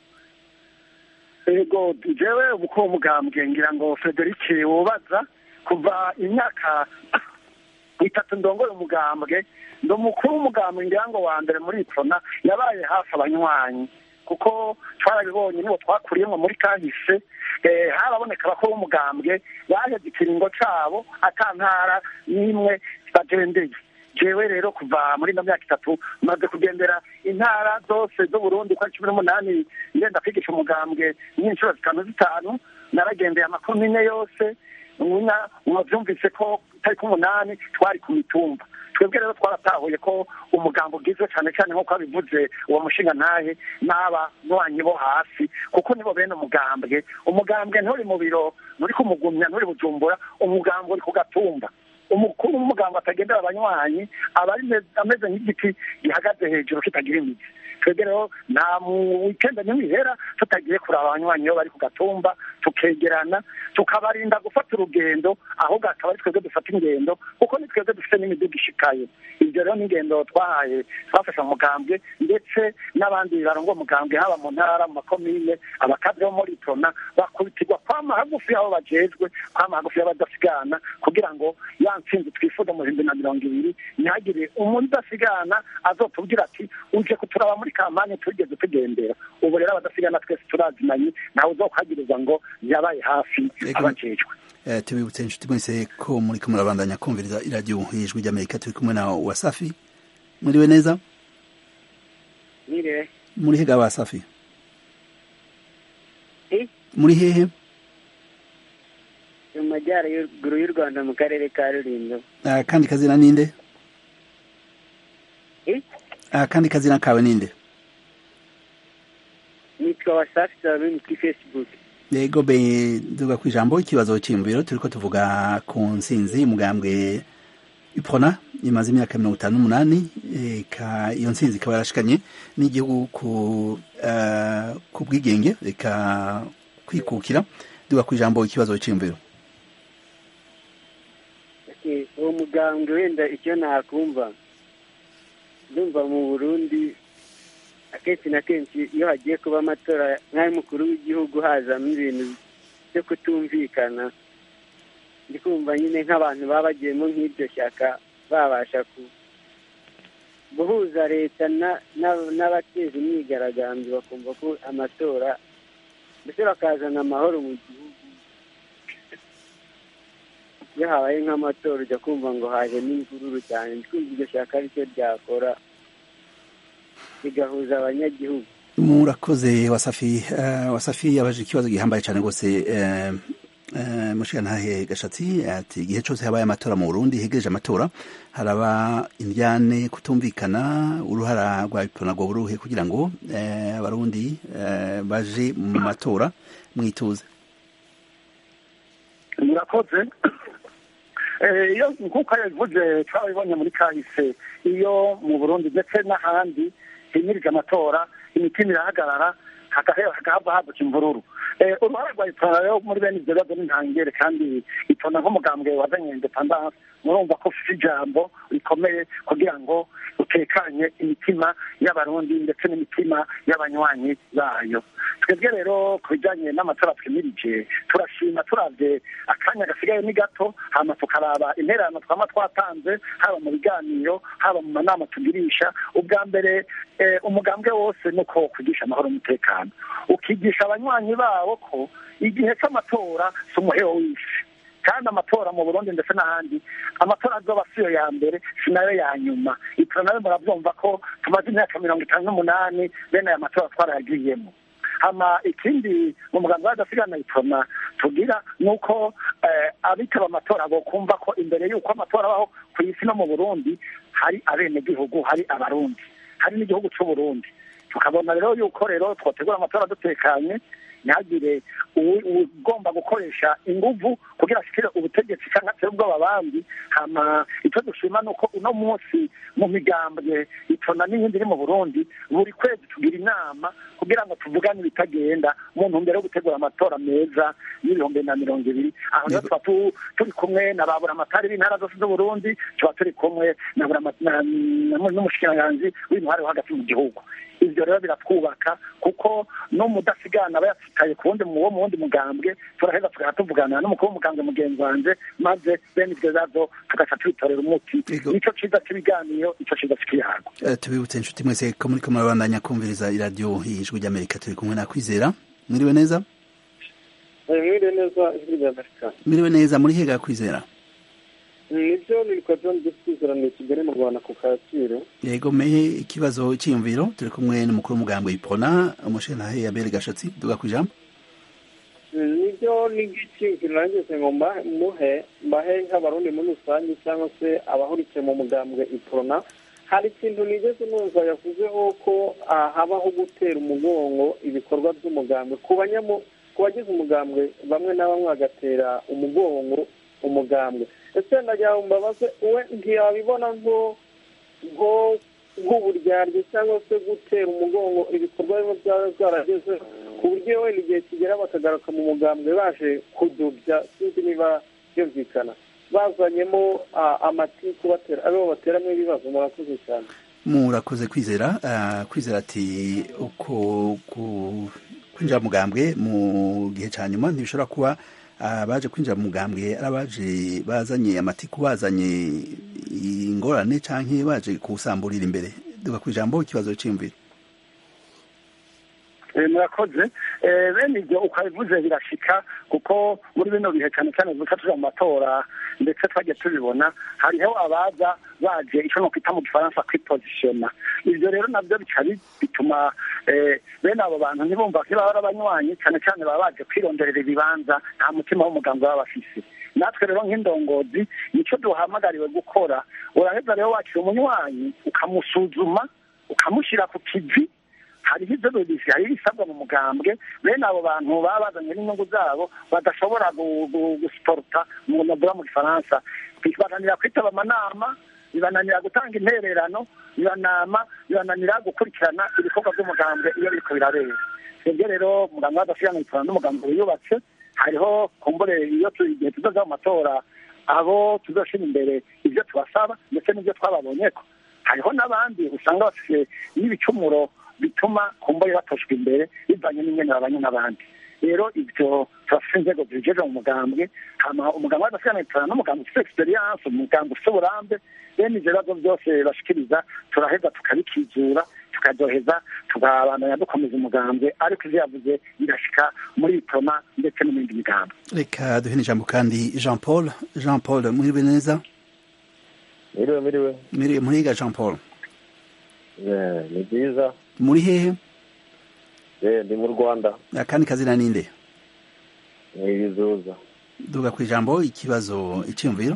Speaker 4: ego jewe umukuru w'umugambwe ngira ngo frederic wubaza kuva imyaka itatu ndongoye umugambwe ndi umukuru w'umugambwe ngira ngo wa mbere muri ipfona yabaye hafi abanywanyi kuko twarabibonye nibo twakuriyemo muri kahise haraboneka abakuru b'umugambwe baheze ikiringo cabo ata ntara n'imwe bagendeye jewe rero kuva muri ino myaka itatu maze kugendera intara zose z'uburundi uko ari cumi n'umunani ngenda kwigisha umugambwe n'inshuro zitanu zitanu naragendeye amakuru mine yose mwavyumvise ko tariki umunani twari ku mitumba twebwe rero twaratahuye ko umugambo ugizwe cyane cyane nk'uko abivuze uwo mushinga ntahe n'abanywanyi bo hasi kuko nibo bene umugambwe umugambwe nturi mu biro nturi kumugumya nturi bujumbura umugambwe uri ku gatumba umukuru w'umuganga atagendera abanywanyi aba ameze nk'igiti gihagaze hejuru kitagira imizi twebwe rero nta mu wikenda n'imihera tutagiye kuraba abanywanyi iyo bari ku gatumba tukegerana tukabarinda gufata urugendo ahubwo akaba ari twebwe dufata ingendo kuko ni twebwe dufite n'imiduga ishikaye ibyo rero n'ingendo twahaye twafashe umugambwe ndetse n'abandi barongo umugambwe haba mu ntara mu makomine abakadre bo muri tona bakubitirwa kwama hagufi y'aho bajejwe kwama hagufi y'abadasigana kugira ngo ya ntsinzi twifuza mu bihumbi na mirongo ibiri ntihagire umuntu udasigana azotubwira ati uje kuturaba muri kampanye tugeze tugendera ubu rero abadasigana twese turazinanye ntawe uzokwagiriza ngo yabaye hafi abajejwe
Speaker 1: tubibutse inshuti mwese ko muri ko murabandanya kumviriza iradiyo ijwi ry'amerika turi kumwe na wasafi muriwe neza
Speaker 10: Nire.
Speaker 1: muri hega wasafi muri hehe
Speaker 10: mu majyaruguru y'u rwanda mu karere ka rulindo
Speaker 1: kandi kazina ninde kandi kazina kawe ninde
Speaker 10: nitwa wasafi sabini kuri facebook
Speaker 1: yego be duga ku ijambo ikibazo cy'imviro turiko tuvuga ku nsinzi umugambwe iprona imaze imyaka mirongo itanu n'umunani eka iyo nsinzi ikaba yarashikanye n'igihugu ku uh, ku bwigenge reka kwikukira duga ku ijambo ikibazo cy'imviro
Speaker 10: uwo mugambwe wenda icyo nakumva ndumva mu burundi akenshi na kenshi iyo hagiye kuba amatora nk'ay'umukuru w'igihugu hazamo ibintu byo kutumvikana ndi kumva nyine nk'abantu baba bagiyemo nk'iryo shyaka babasha guhuza leta n'abateza imyigaragambyo bakumva ko amatora ndetse bakazana amahoro mu gihugu iyo habaye nk'amatora ujya kumva ngo haje n'imvururu cyane ndi kumva iryo shyaka aricyo ryakora rigahuza abanyagihugu
Speaker 1: murakoze wasafi uh, wasafi yabaje ikibazo gihambaye cyane rwose uh, uh, mushigantahe gashatsi ati igihe cyose habaye amatora mu burundi hegereje amatora haraba indyane kutumvikana uruhara rwa itonagwa buruhe kugira ngo abarundi baje mu matora mwituze
Speaker 4: murakoze iyo nk'uko yabivuze twabibonye muri kahise iyo mu burundi ndetse n'ahandi himirije amatora imitima irahagarara hakahava haduka imvururu uruhare rwa itora rero muri bene ibyo bibazo n'intangere kandi itona nk'umugambwe wazanye indepandanse murumva ko ufite ijambo rikomeye kugira ngo utekanye imitima y'abarundi ndetse n'imitima y'abanywanyi bayo twebwe rero ku bijyanye n'amatora twimirije turashima turabye akanya gasigaye ni gato hama tukaraba intererano twaba twatanze haba mu biganiro haba mu manama tugirisha ubwa mbere umugambwe wose ni uko kwigisha amahoro n'umutekano ukigisha abanywanyi bawo ko igihe cy'amatora si umuhero w'isi kandi amatora mu burundi ndetse n'ahandi amatora azoba si yo ya mbere si nayo ya nyuma ibyo nawe murabyumva ko tumaze imyaka mirongo itanu n'umunani bene aya matora twarayagiyemo hama ikindi mu muganga w'adasigana itona tugira ni uko abitaba amatora bokumva ko imbere y'uko amatora abaho ku isi no mu burundi hari abenegihugu hari abarundi hari n'igihugu cy'uburundi tukabona rero yuko rero twategura amatora dutekanye ntihagire ugomba gukoresha inguvu kugira ashikire ubutegetsi cyangwa se ubwoba abandi hama icyo dushima ni uko uno munsi mu migambwe itona n'iyindi iri mu burundi buri kwezi tugira inama kugira ngo tuvugane ibitagenda mu ntumbero yo gutegura amatora meza y'ibihumbi na mirongo ibiri aho rero tuba turi kumwe na ba buramatari b'intara zose z'uburundi tuba turi kumwe n'umushikiranganji w'intwari wo hagati mu gihugu ibyo rero biratwubaka kuko no mudasigana aba yasitaye ku wundi wo mu wundi mugambwe turaheza tugahita tuvugana n'umukuru w'umugambwe mugenzi wanjye maze bene ibyo bibazo tugaca tubitorera umuti nicyo cyiza cy'ibiganiro nicyo cyiza cy'ikiyago
Speaker 1: tubibutse inshuti mwese ko muri ko murabandanya kumviriza iradiyo y'ijwi ry'amerika turi kumwe na kwizera mwiriwe neza
Speaker 11: mwiriwe neza ijwi ry'amerika
Speaker 1: mwiriwe neza muri hega kwizera
Speaker 11: nibyo nitwa john gisizerano i kigali mu rwanda ku kacyiru
Speaker 1: yego mehe ikibazo cyiyumviro turi kumwe n'umukuru w'umugambwe ipona umushintahe yabere gashatsi duga ku ijambo
Speaker 11: nibyo n'iby'icyiyumviro nageze ngo muhe mbahe nk'abarundi muri rusange cyangwa se abahurikiye mu mugambwe ipona hari ikintu nigeze numva yavuzeho ko habaho gutera umugongo ibikorwa by'umugambwe ku bagize umugambwe bamwe na bamwe bagatera umugongo umugambwe ese ndagira ngo mbabaze we ntiyabibona nko nko nk'uburyarya cyangwa se gutera umugongo ibikorwa bimwe byaba byarageze ku buryo wenda igihe kigera bakagaruka mu mugambwe baje kudubya sinzi niba byumvikana bazanyemo amatiku batera aribo bateramo ibibazo murakoze cyane
Speaker 1: murakoze kwizera kwizera ati uko kwinjira mu mugambwe mu gihe cya nyuma ntibishobora kuba abaje kwinjira mu mugambwe ari abaje bazanye amatiku bazanye ingorane cyangwa baje kuwusamburira imbere duka ku ijambo ikibazo cy'imvira
Speaker 4: murakoze bene ibyo ukabivuze birashika kuko muri bino bihe cyane cyane duca tuja mu matora ndetse twagiye tubibona hariho abaza baje icyo no kwita mu gifaransa kwipozisiona ibyo rero nabyo bica bituma bene abo bantu ntibumva ko baba abanywanyi cyane cyane baba baje kwironderera ibibanza nta mutima w'umugambi baba bafise natwe rero nk'indongozi nicyo duhamagariwe gukora uraheza rero wakira umunywanyi ukamusuzuma ukamushyira ku kivi hariho ibyo bibisi hariho ibisabwa mu mugambwe bene abo bantu baba bazanye n'inyungu zabo badashobora gusiporuta mu nabura mu gifaransa bibananira kwitaba amanama bibananira gutanga intererano bibanama bibananira gukurikirana ibikorwa by'umugambwe iyo biriko birabera ibyo rero umugambwe w'adasiganwa n'umugambwe wiyubatse hariho kumbure iyo igihe tuzoza mu matora abo tuzoshira imbere ibyo tubasaba ndetse n'ibyo twababonyeko hariho n'abandi usanga bafite n'ibicumuro bituma kumbure batoshwa imbere bivanye n'ingene babanye n'abandi rero ibyo turafite inzego zibijeje mu mugambwe hama umugambwe w'adasiganwa n'umugambwe ufite experience umugambwe ufite uburambe bene ivyo bibazo byose bashikiriza turaheza tukabikizura tukaryoheza tukabandanya dukomeza umugambwe ariko ivyo yavuze birashika muri itoma ndetse no mu yindi migambo
Speaker 1: reka duhe n'ijambo kandi jean paul jean paul mwiriwe neza
Speaker 12: miriwe miriwe
Speaker 1: miriwe muriga jean paul
Speaker 12: ni byiza
Speaker 1: muri hehe
Speaker 12: ndi mu rwanda
Speaker 1: akandi kazina ninde
Speaker 12: ni ibizuza
Speaker 1: duga ku ijambo ikibazo icyiyumviro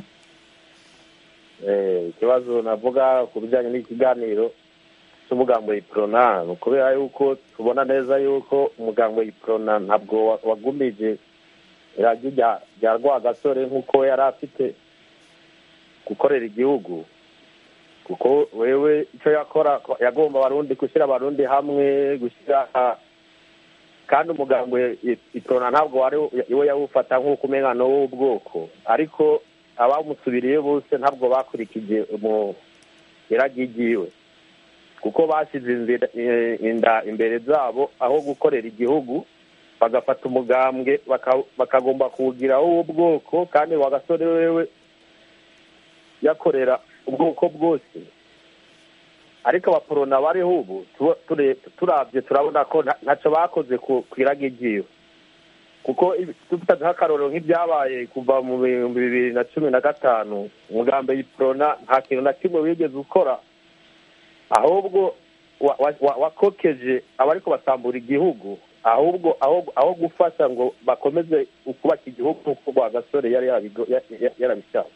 Speaker 12: ikibazo navuga ku bijyanye n'ikiganiro cy'umugambo yiporona ni ukubera yuko tubona neza yuko umugambo yiporona ntabwo wagumije iragi rya rwagasore nk'uko yari afite gukorera igihugu kuko wewe icyo yakora yagomba abarundi gushyira abarundi hamwe gushyira kandi umugambo iporona ntabwo wari iwe yawufata nk'uko umenya w'ubwoko ariko abamusubiriye bose ntabwo bakurikije mu iragi ryiwe kuko bashyize inda imbere zabo aho gukorera igihugu bagafata umugambwe bakagomba kuwugiraho uw'ubwoko kandi wagasore wewe yakorera ubwoko bwose ariko abaporona bariho ubu turabye turabona ko ntacyo bakoze ku iragi ryiwe kuko dufite nk'akarorero nk'ibyabaye kuva mu bihumbi bibiri na cumi na gatanu umugambi y'iporona nta kintu na kimwe wigeze ukora ahubwo wakokeje abariko basambura igihugu ahubwo aho gufasha ngo bakomeze kubaka igihugu nk'uko rwagasore yari yarabishaka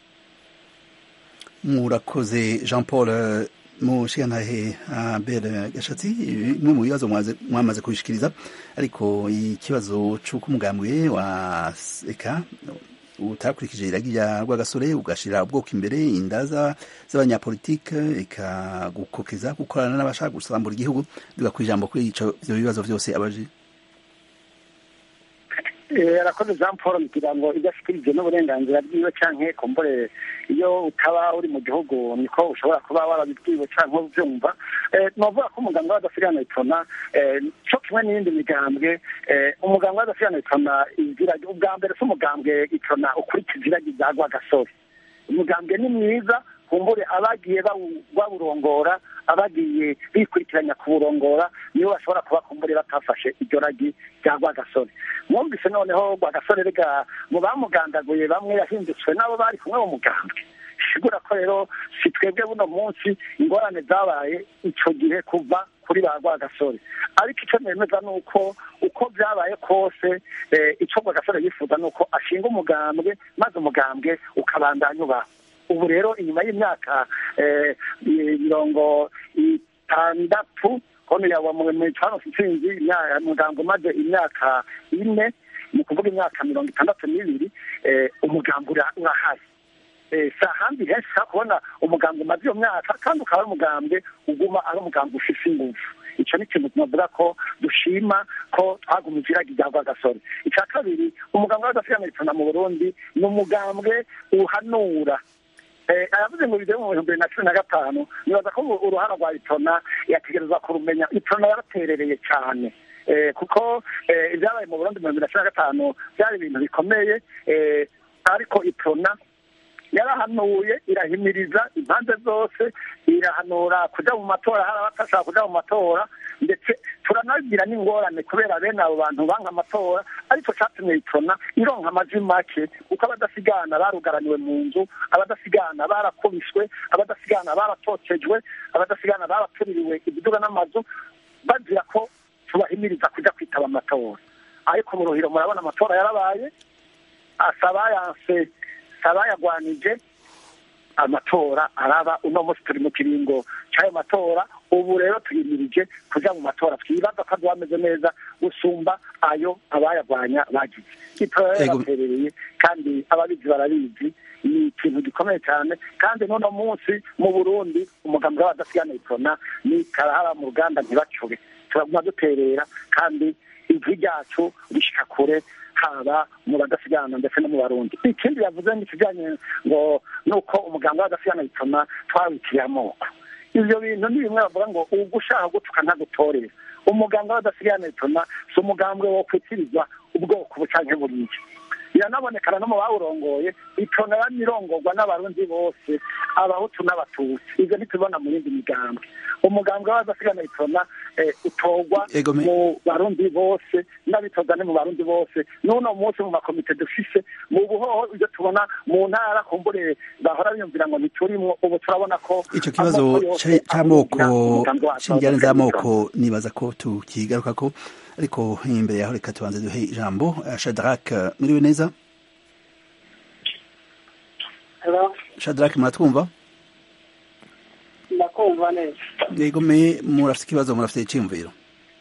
Speaker 1: murakoze jean paul mushigantahe abere gashatsi bimwe mu bibazo mwamaze kubishikiriza ariko ikibazo c'uko umugambi wa eka utakurikije iragi rya rwagasore ugashira ubwoko imbere inda z'abanyapolitike eka gukokeza gukorana n'abashaka gusambura igihugu duga ku ijambo kuri ivyo bibazo vyose abaje
Speaker 4: arakoze jean paul kugira ngo ibyo ashikirije n'uburenganzira bwiwe canke kumbure iyo utaba uri mu gihugu niko ushobora kuba warabibwiwe canke uvyumva novuga ko umuganga w'adafiriyana itona co kimwe n'iyindi migambwe umuganga w'adafiriyana itona ubwa mbere si umugambwe itona ukurikiza iragi rya rwagasore umugambwe ni mwiza kumbure abagiye bawurongora abagiye bikurikiranya kuwurongora nibo bashobora kuba kumbure batafashe iryo ragi rya rwagasore mwumvise noneho rwagasore rega mu bamugandaguye bamwe yahindutswe n'abo bari kumwe mu mugambwe sigura ko rero si twebwe buno munsi ingorane zabaye icyo gihe kuva kuri ba rwagasore ariko icyo nemeza ni uko uko byabaye kose icyo rwagasore yifuza ni uko ashinga umugambwe maze umugambwe ukabandanya ubaho ubu rero inyuma y'imyaka mirongo itandatu kono yawa mu cano intsinzi umuganga umaze imyaka ine ni ukuvuga imyaka mirongo itandatu n'ibiri umugambi urahari si ahandi henshi ushobora kubona umugambi umaze iyo myaka kandi ukaba ari umugambi uguma ari umugambi ufise ingufu icyo ni ikintu tunavuga ko dushima ko twagumije iragi rya rwagasore icya kabiri umugambi w'agasigamiritsana mu burundi ni umugambwe uhanura aravuze ngo bigere mu bihumbi bibiri na cumi na gatanu nibaza ko uruhara rwa itona yategereza kurumenya itona yaraterereye cyane kuko ibyabaye mu burundi mu bihumbi bibiri na cumi na gatanu byari ibintu bikomeye ariko itona yarahanuye irahimiriza impande zose irahanura kujya mu matora hari abatashaka kujya mu matora ndetse turanagira n'ingorane kubera bene abo bantu banga amatora ariko cyatumye itona ironka amajwi make kuko abadasigana barugaraniwe mu nzu abadasigana barakubiswe abadasigana baratotejwe abadasigana baratuririwe ibiduga n'amazu bazira ko tubahimiriza kujya kwitaba amatora ariko mu ruhiro murabona amatora yarabaye asaba yanse abayagwanije amatora araba uno munsi turi mu kiringo cy'ayo matora ubu rero tuyimirije kujya mu matora twibaza ko ameze neza gusumba ayo abayagwanya bagize itora yarabaterereye kandi ababizi barabizi ni ikintu gikomeye cyane kandi n'uno munsi mu burundi umugambi w'abadasigana itona ni karahara mu ruganda ntibacure turaguma duterera kandi ijwi ryacu rishyika kure haba mu badasigana ndetse no mu barundi ikindi yavuze ni ikijyanye ngo nuko umuganga w'adasigana bituma twawitiriye amoko ibyo bintu ni bimwe bavuga ngo ubwo ushaka gutuka ntagutorere umuganga w'adasigana bituma si umugambwe wo kwitirizwa ubwoko bucanke buriya biranabonekana no mu bawurongoye itona yamirongorwa n'abarundi bose abahutu n'abatutsi ibyo ntitubibona mu yindi migambwe umugambwe w'adasigana itona utorwa mu barundi bose n'abitoza ni mu barundi bose n'uno munsi mu makomite dufise mu buhoho ibyo tubona mu ntara kumbure bahora biyumvira ngo ntiturimwo ubu turabona ko
Speaker 1: icyo kibazo cy'amoko cy'injyane z'amoko nibaza ko tukigaruka ko ariko imbere yaho reka tubanze duhe ijambo shadrack muriwe neza shadrack muratwumva
Speaker 13: ndakumva neza
Speaker 1: yego me murafite ikibazo murafite icyiyumviro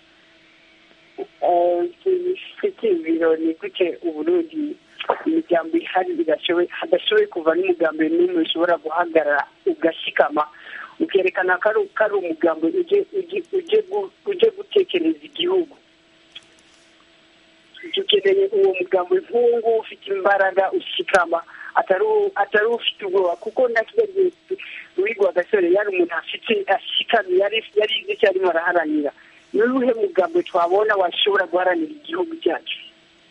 Speaker 13: icyiyumviro ni gute uburundi imiryango ihari hadashoboye kuva n'umugambi n'umwe ushobora guhagarara ugashikama ukerekana ko ari umugambi uje gutekereza igihugu dukeneye uwo mugambi nk'uwo ufite imbaraga ushikama atari ufite ubwoba kuko na kijya gihe wigwa agasore yari umuntu afite ashikamye yari izi icyo arimo araharanira ni uwuhe mugambi twabona washobora guharanira igihugu cyacu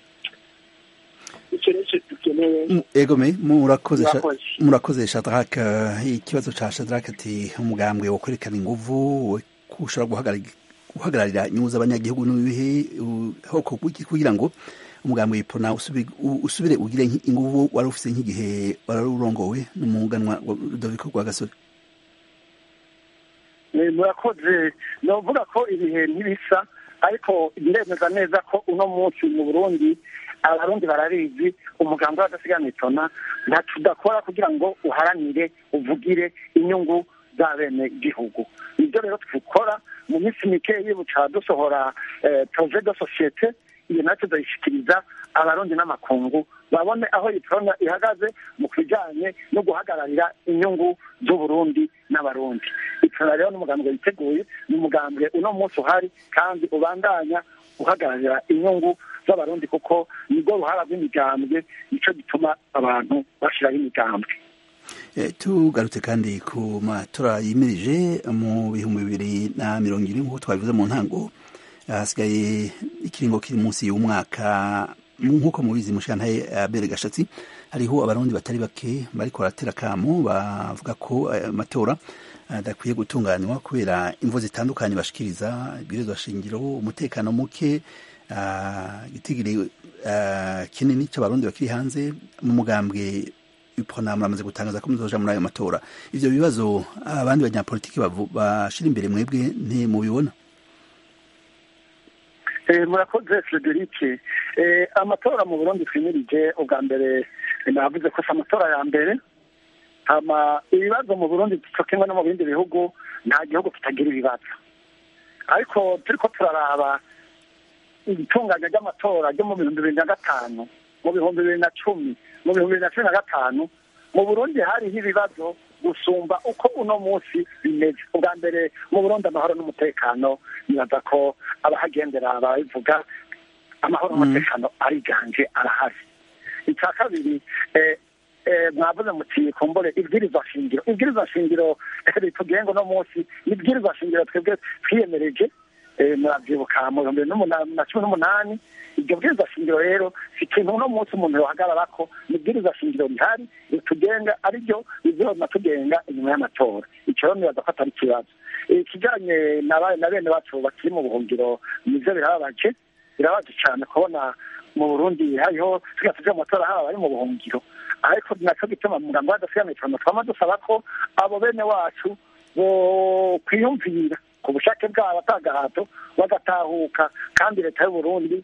Speaker 13: icyo nicyo dukeneye
Speaker 1: egome murakoze murakoze shadrack ikibazo cya shadrack ati umugambwe wo kwerekana inguvu ushobora guhagarara guhagararira inyungu z'abanyagihugu n'ibihe kugira ngo umugambi w'ipona usubire ugire inguvu wari ufite nk'igihe wari urongowe n'umuganwa Rudoviko rwa gasore
Speaker 4: murakoze ni ukuvuga ko ibihe ntibisa ariko ndemeza neza ko uno munsi mu burundi abarundi barabizi umugambi w'adasigana itona ntacyo udakora kugira ngo uharanire uvugire inyungu za bene gihugu nibyo rero twikora mu minsi mikeyi buca dusohora proje de societe iyo natwe tuyishyikiriza abarundi n'amakungu babone aho iyi porona ihagaze mu kijyanye no guhagararira inyungu z'uburundi n'abarundi iporona rero n'umugambwe witeguye ni umugambwe uno munsi uhari kandi ubandanya uhagararira inyungu z'abarundi kuko nibwo ruhara rw'imigambwe nicyo gituma abantu bashyiraho imigambwe
Speaker 1: tugarutse kandi ku matora yimirije mu bihumbi bibiri na mirongo irindwi nk'uko twabivuze mu ntango hasigaye ikiringo kiri munsi y'umwaka nk'uko mubizi mushantaye abere gashatsi hariho abarundi batari bake bariko baratera kamo bavuga ko amatora adakwiye gutunganywa kubera imvo zitandukanye bashikiriza ibwirizwa shingiro umutekano muke igitigiri kinini c'abarundi bakiri hanze mu mugambwe ipona muramaze gutangaza ko muzoja muri ayo matora ivyo bibazo abandi banyapolitiki bashira imbere mwebwe ntimubibona
Speaker 4: murakoze frederic amatora mu burundi twimirije ubwa mbere navuze ko si amatora ya mbere hama ibibazo mu burundi cyo kimwe no mu bindi bihugu nta gihugu kitagira ibibazo ariko turi ko turaraba itunganya ry'amatora ryo mu bihumbi bibiri na gatanu mu bihumbi bibiri na cumi mu bihumbi bibiri na cumi na gatanu mu burundi hariho ibibazo gusumba uko uno munsi bimeze ubwa mbere mu burundi amahoro n'umutekano nibaza ko abahagendera babivuga amahoro n'umutekano ariganje arahari icya kabiri mwavuze muti kumbure ibwirizwa shingiro ibwirizwa shingiro ritugenga uno munsi ibwirizwa shingiro twebwe twiyemereje murabyibuka mu bihumbi na cumi n'umunani iryo bwirizwa shingiro rero si ikintu uno munsi umuntu yohagarara ko ni ibwirizwa shingiro rihari ritugenga ariryo bizoma tugenga inyuma y'amatora icyo rero nibaza ko atari ikibazo ikijyanye na bene bacu bakiri mu buhungiro nibyo birababaje birababaje cyane kubona mu burundi hariho tugira tujya mu matora haba bari mu buhungiro ariko nacyo gituma mu mugambi w'adasigana cyane twama dusaba ko abo bene wacu bo kwiyumvira ku bushake bwabo atagahato bagatahuka kandi leta y'uburundi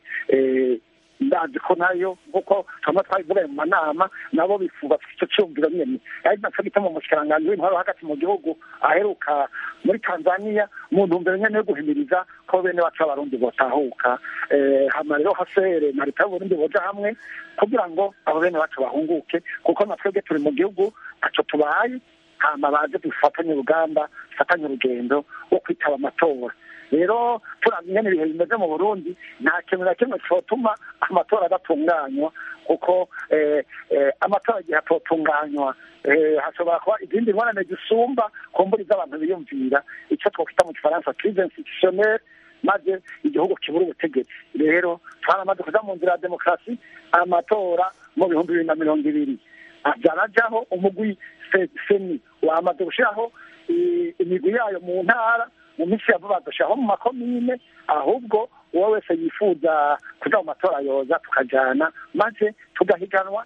Speaker 4: ndazi ko nayo nk'uko twama twabivugaye mu manama nabo bifuza icyo cyumviro nyene ari naco gituma umushikiranganji w'intwaro hagati mu gihugu aheruka muri tanzania mu ntumbero nyene yo guhimiriza ko bene wacu b'abarundi botahuka hama rero hasere na leta y'uburundi boja hamwe kugira ngo abo bene wacu bahunguke kuko na twebwe turi mu gihugu ntaco tubaye hama baze dufatanye urugamba dufatanye urugendo rwo kwitaba amatora rero turamenya ibihe bimeze mu burundi nta kintu na kimwe cyotuma amatora adatunganywa kuko amatora igihe atotunganywa hashobora kuba izindi ngorane zisumba ku mburi z'abantu biyumvira icyo twakwita mu gifaransa crise institutionnelle maze igihugu kibura ubutegetsi rero twaramaze kuja mu nzira ya demokarasi amatora mu bihumbi bibiri na mirongo ibiri byarajaho umugwi seni wamaze gushiraho imigwi yayo mu ntara mu minsi ya vuba dushyiraho mu makomine ahubwo uwo wese yifuza kuja mu matora yoza tukajana maze tugahiganwa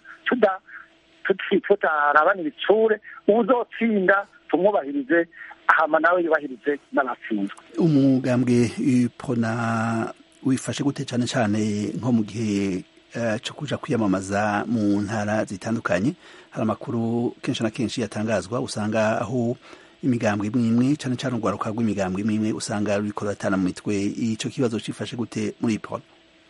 Speaker 4: tutarabana ibitsure uzotsinda tumwubahirize hama nawe yubahirize n'abatsinzwe
Speaker 1: umugambwe pona wifashe gute cyane cyane nko mu gihe cyo kuja kwiyamamaza mu ntara zitandukanye hari amakuru kenshi na kenshi yatangazwa usanga aho imigambwe imwe imwe cyane cyane urwaruka rw'imigambwe imwe imwe usanga ruriko ruratana mu mitwe ico kibazo cifashe gute muri ipona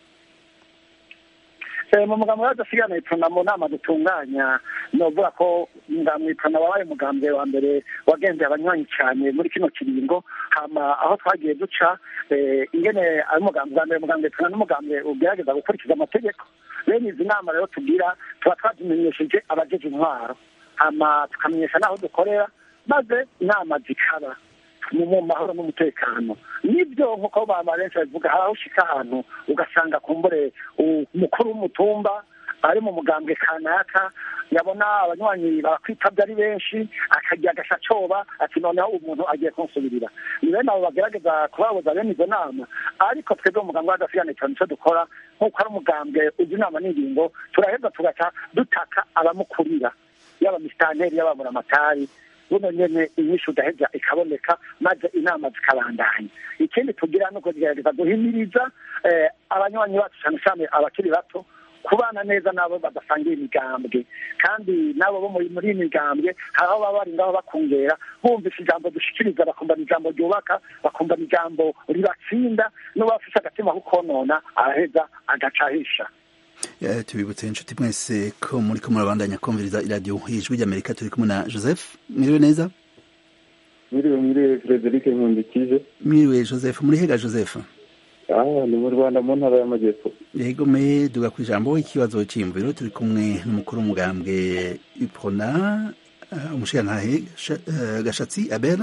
Speaker 4: mu mugambi w'adasigana ipona mu nama dutunganya novuga ko umugambi ipona wabaye umugambi wa mbere wagendeye abanywanyi cyane muri kino kiringo hama aho twagiye duca ingene ari umugambi wa mbere umugambi ipona n'umugambi ugerageza gukurikiza amategeko bene izi nama rero tugira tuba twazimenyesheje abajeje intwaro hama tukamenyesha n'aho dukorera maze inama zikaba mu mahoro n'umutekano nibyo nk'uko baba benshi babivuga hari aho ushika ahantu ugasanga kumbure umukuru w'umutumba ari mu mugambwe kanaka yabona abanywanyi bakwitabye ari benshi akagira agashacoba ati noneho umuntu agiye kunsubirira ni bene abo bagerageza kubabuza bene izo nama ariko twebwe umugambwe w'agasigane cyane icyo dukora nk'uko ari umugambwe uzi inama n'ingingo turaheza tugaca dutaka abamukurira yaba misitanteri yaba muramatari buno nyene inyishu udaheza ikaboneka maze inama zikabandanya ikindi tugira nuko tugerageza guhimiriza abanywanyi bacu cyane cyane abakiri bato kubana neza n'abo badasangiye imigambwe kandi n'abo bo muri iyi migambwe hari aho baba bari ngaho bakungera bumvise ijambo dushikiriza bakumva ijambo ryubaka bakumva ijambo ribatsinda n'uba bafise agatima ko konona araheza agacahisha
Speaker 1: tubibutse inshuti mwese ko muri ko murabandanya kumviriza iradiyo ijwi ry'amerika turi kumwe na joseph mwiriwe neza
Speaker 6: mwiriwe mwiriwe frederic nkundikije
Speaker 1: mwiriwe joseph muri hega joseph
Speaker 6: ah ni mu rwanda mu ntara y'amajyepfo
Speaker 1: yego me duga ku ijambo ikibazo cy'imviro turi kumwe n'umukuru w'umugambwe ipona umushirantahe gashatsi abera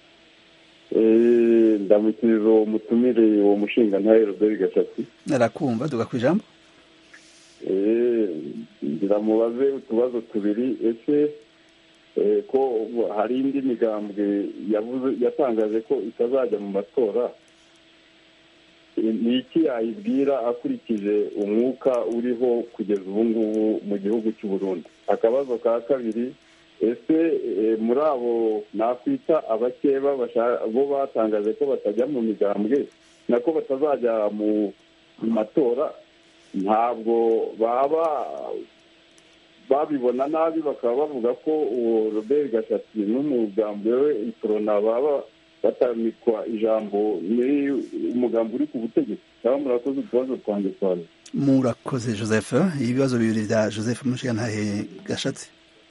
Speaker 6: ndamukiriza uwo mutumire uwo mushinga ntahe robert gashatsi
Speaker 1: arakumva duga ku ijambo
Speaker 6: ngira mubaze utubazo tubiri ese ko hari indi migambwe yatangaje ko itazajya mu matora ni iki yayibwira akurikije umwuka uriho kugeza ubu ngubu mu gihugu cy'u Burundi akabazo ka kabiri ese muri abo nakwita abakeba bo batangaje ko batajya mu migambwe nako batazajya mu matora ntabwo baba babibona nabi bakaba bavuga ko uwo robert gashatsi n'umugambi we ikorona baba batamikwa ijambo muri umugambi uri ku butegetsi
Speaker 14: cyangwa murakoze utubazo twanjye twari
Speaker 1: murakoze joseph ibibazo bibiri bya joseph mushigantahe gashatsi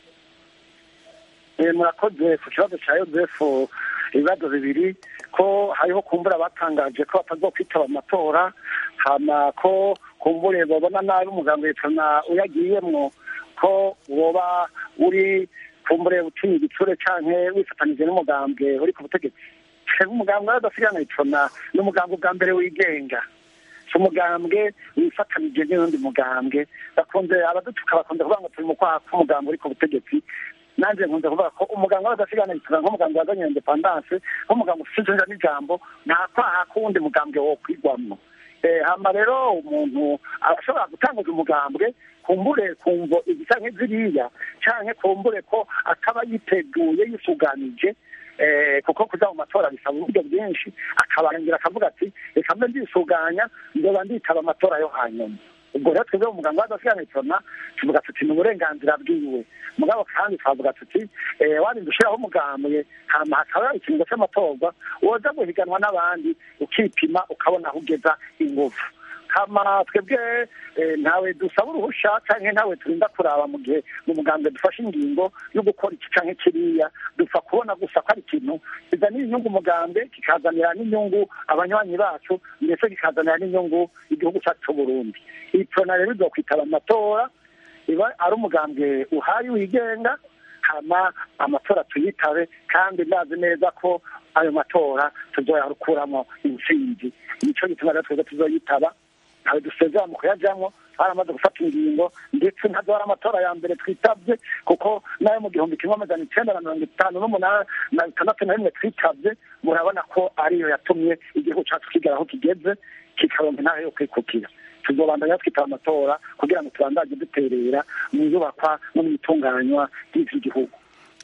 Speaker 4: murakoze ku kibazo cya yosefu ibibazo bibiri ko hariho kumbura batangaje ko batazokwitaba amatora hama ko kumbure babona nabi umuganga witana uyagiyemwo ko woba uri kumbure utinya igitsure canke wifatanije n'umugambwe uri ku butegetsi umugambwe w'adasigana itona ni umugambwe bwa mbere wigenga si umugambwe wifatanije n'undi mugambwe bakunze abadutuka bakunze kuvuga ngo turi mu kwaha k'umugambwe uri ku butegetsi nanjye nkunze kuvuga ko umuganga w'adasigana itona nk'umuganga wazanye independance nk'umuganga ufite ijunja n'ijambo nta kwaha k'uwundi mugambwe wo kwigwamwo hama rero umuntu arashobora gutanguza umugambwe kumbure kumvo igisa nk'iziriya canke kumbure ko akaba yiteguye yisuganije kuko kuja mu matora bisaba uburyo bwinshi akabarangira akavuga ati reka mbe ndisuganya ndoba nditaba amatora yo hanyuma ubwo rero twebwe umuganga w'adasiganitona tuvuga tuti ni uburenganzira bwiwe mugabo kandi twavuga tuti warinda ushiraho umugambwe hama hakaba ikiringo c'amatorwa woza guhiganwa n'abandi ukipima ukabona aho ugeza ingufu hama twebwe ntawe dusaba uruhusha canke ntawe turinda kuraba mu gihe mu mugambwe dufashe ingingo yo gukora iki canke kiriya dupfa kubona gusa ko ari ikintu kizanira inyungu umugambwe kikazanira n'inyungu abanywanyi bacu ndetse kikazanira n'inyungu igihugu cyacu c'uburundi iyi prona rero izokwitaba amatora iba ari umugambwe uhari wigenga hama amatora tuyitabe kandi ndazi neza ko ayo matora tuzoyarukuramo intsinzi nico gituma rero twebwe tuzoyitaba ntawe dusezera mu kuyajamwo twaramaze gufata ingingo ndetse ntazora amatora ya mbere twitabye kuko nayo mu gihumbi kimwe amajana icenda na mirongo itanu n'umunani na bitandatu na rimwe twitabye murabona ko ariyo yatumye igihugu cacu kigera aho kigeze kikaronka intara yo kwikukira tuzobandanya twitaba amatora kugira ngo tubandanye duterera mu iyubakwa no mu itunganywa ry'iki gihugu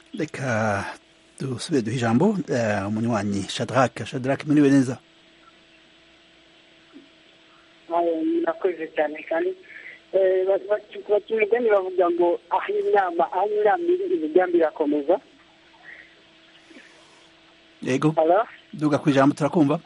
Speaker 1: reka dusubire duhe ijambo umunywanyi shadrake shadrake muriwe neza
Speaker 13: murakoze cyane kandi baca imigani bavuga ngo aho inama aho inama iri imigambi irakomeza
Speaker 1: yego duga ku ijambo turakumva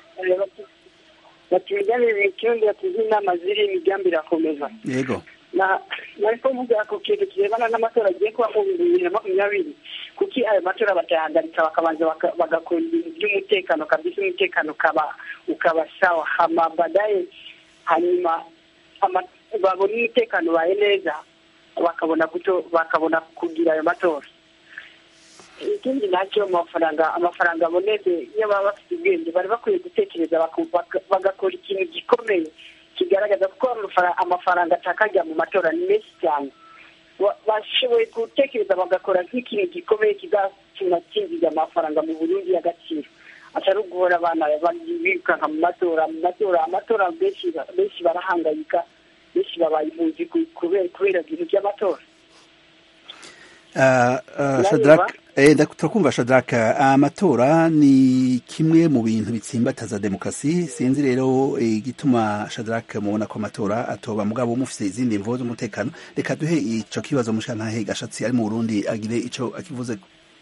Speaker 13: baca imigani mu kirundi batuze inama ziri imigambi irakomeza
Speaker 1: yego
Speaker 13: nari kuvuga ku kintu kirebana n'amatora agiye kuba mu bihumbi bibiri na makumyabiri kuki ayo matora batayahagarika bakabanza bagakora ibintu by'umutekano kabisa umutekano ukaba ukaba sawa hama badaye hanyuma babona umutekano ubaye neza bakabona kuto bakabona kugira ayo matora ikindi nacyo amafaranga amafaranga abonetse iyo baba bafite ubwenge bari bakwiye gutekereza bagakora ikintu gikomeye kigaragaza ko amafaranga atakajya mu matora ni menshi cyane bashoboye gutekereza bagakora nk'ikintu gikomeye kizatuma kinjiza amafaranga mu burundi y'agaciro atari uguhora abana birukanka mu matora mu matora amatora benshi barahangayika benshi babaye impunzi kubera ibintu by'amatora
Speaker 1: turakumva shadaraka amatora ni kimwe mu bintu bitsimbataza demokarasi sinzi rero igituma shadaraka mubona ko amatora atoba mugabo mufite izindi mvo z'umutekano reka duhe ico kibazo mushantahe gashatsi ari mu burundi agire ico akivuze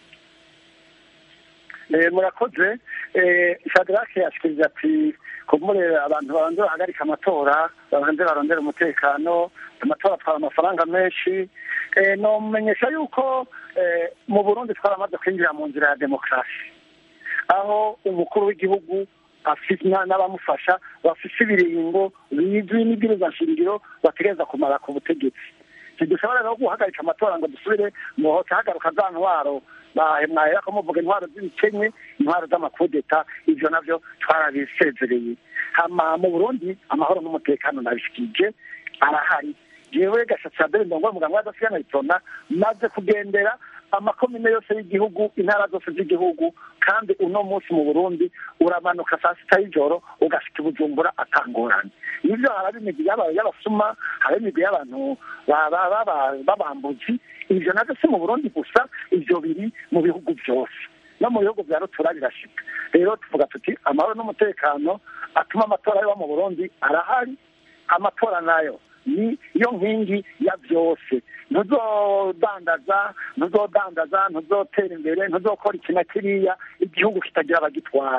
Speaker 4: murakoze shadarake yashikiriza ati kumure abantu babanze bahagarika amatora babanze barondera umutekano amatora atwara amafaranga menshi nomenyesha yuko mu burundi twaramaze kwinjira mu nzira ya demokarasi aho umukuru w'igihugu n'abamufasha bafise ibiringo bizwi n'ibwirizwa nshingiro bategereza kumara ku butegetsi ntidushobora rero guhagarika amatora ngo dusubire mu hoca hagaruka za ntwaro mwahera ko muvuga intwaro z'ibikenywe intwaro z'amakudeta ivyo navyo twarabisezereye hama mu burundi amahoro n'umutekano nabishikije arahari jewe gashatsi abere ndongo muganga w'adasigana itona maze kugendera amakomine yose y'igihugu intara zose z'igihugu kandi uno munsi mu burundi uramanuka saa sita y'ijoro ugashika ibujumbura atangorane nivyo haraba imigwi y'abasuma haraba imigwi y'abantu b'abambuzi ivyo navyo si mu burundi gusa ivyo biri mu bihugu vyose no mu bihugu vya rutura birashika rero tuvuga tuti amahoro n'umutekano atuma amatora yoba mu burundi arahari amatora nayo ni yo nkingi ya byose ntuzodandaza ntuzodandaza ntuzotera imbere ntuzokora iki na kiriya igihugu kitagira abagitwara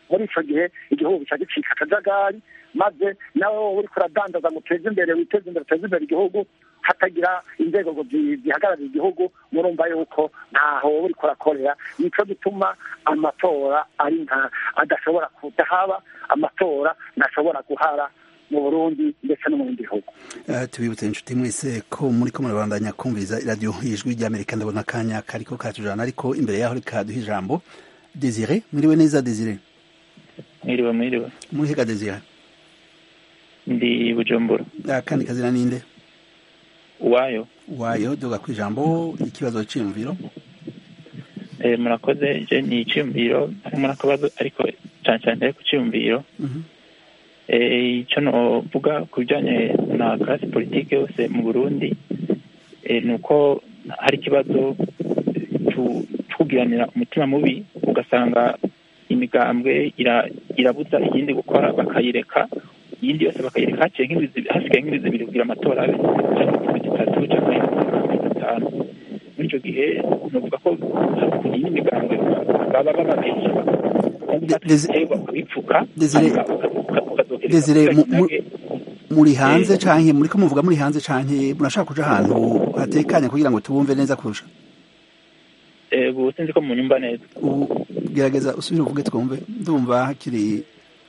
Speaker 4: muri ico gihe igihugu gica gicika akajagari maze nawe wowe uriko uradandaza ngo uteze imbere witeze imbere uteze imbere igihugu hatagira inzego ngo zihagararira igihugu murumva yuko ntaho wowe uriko urakorera nico gituma amatora ari nka adashobora kudahaba amatora ntashobora guhara mu burundi ndetse no mu bindi bihugu
Speaker 1: tubibutse inshuti mwese ko muri ko murabandanya kumviriza iradiyo ijwi ry'amerika ndabona akanya kariko katujana ariko imbere yaho reka duhe ijambo desire mwiriwe neza desire
Speaker 15: mwiriwe mwiriwe
Speaker 1: murihiga desire
Speaker 15: ndi bujumbura
Speaker 1: akandi kazina ninde
Speaker 15: uwayo
Speaker 1: wayo duga ku ijambo ikibazo cy'imviro
Speaker 15: eh murakoze je ni iciyumviro harimo n'akabazo ariko cyane cyane ku ciyumviro eh icyo novuga ku bijyanye na classe politique yose mu burundi eh, ni uko hari ikibazo kugiranira umutima mubi ugasanga imigambwe irabuza iyindi gukora bakayireka iyindi yose bakayireka hasigaye nk'indwi zibiri kugira amatora abe cyangwa itatu cyangwa itanu muri icyo gihe nuvuga ko ku yindi migambwe baba bababeshya bakabipfuka
Speaker 1: desire muri hanze canke muri ko muvuga muri hanze canke murashaka kuja ahantu hatekanye kugira ngo tubumve neza kurusha
Speaker 15: ubu sinzi ko munyumva neza
Speaker 1: ubu gerageza usubire uvuge twumve ndumva hakiri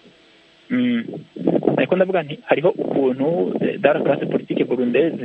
Speaker 15: ariko ndavuga nti hariho ukuntu dara classe politique burundeze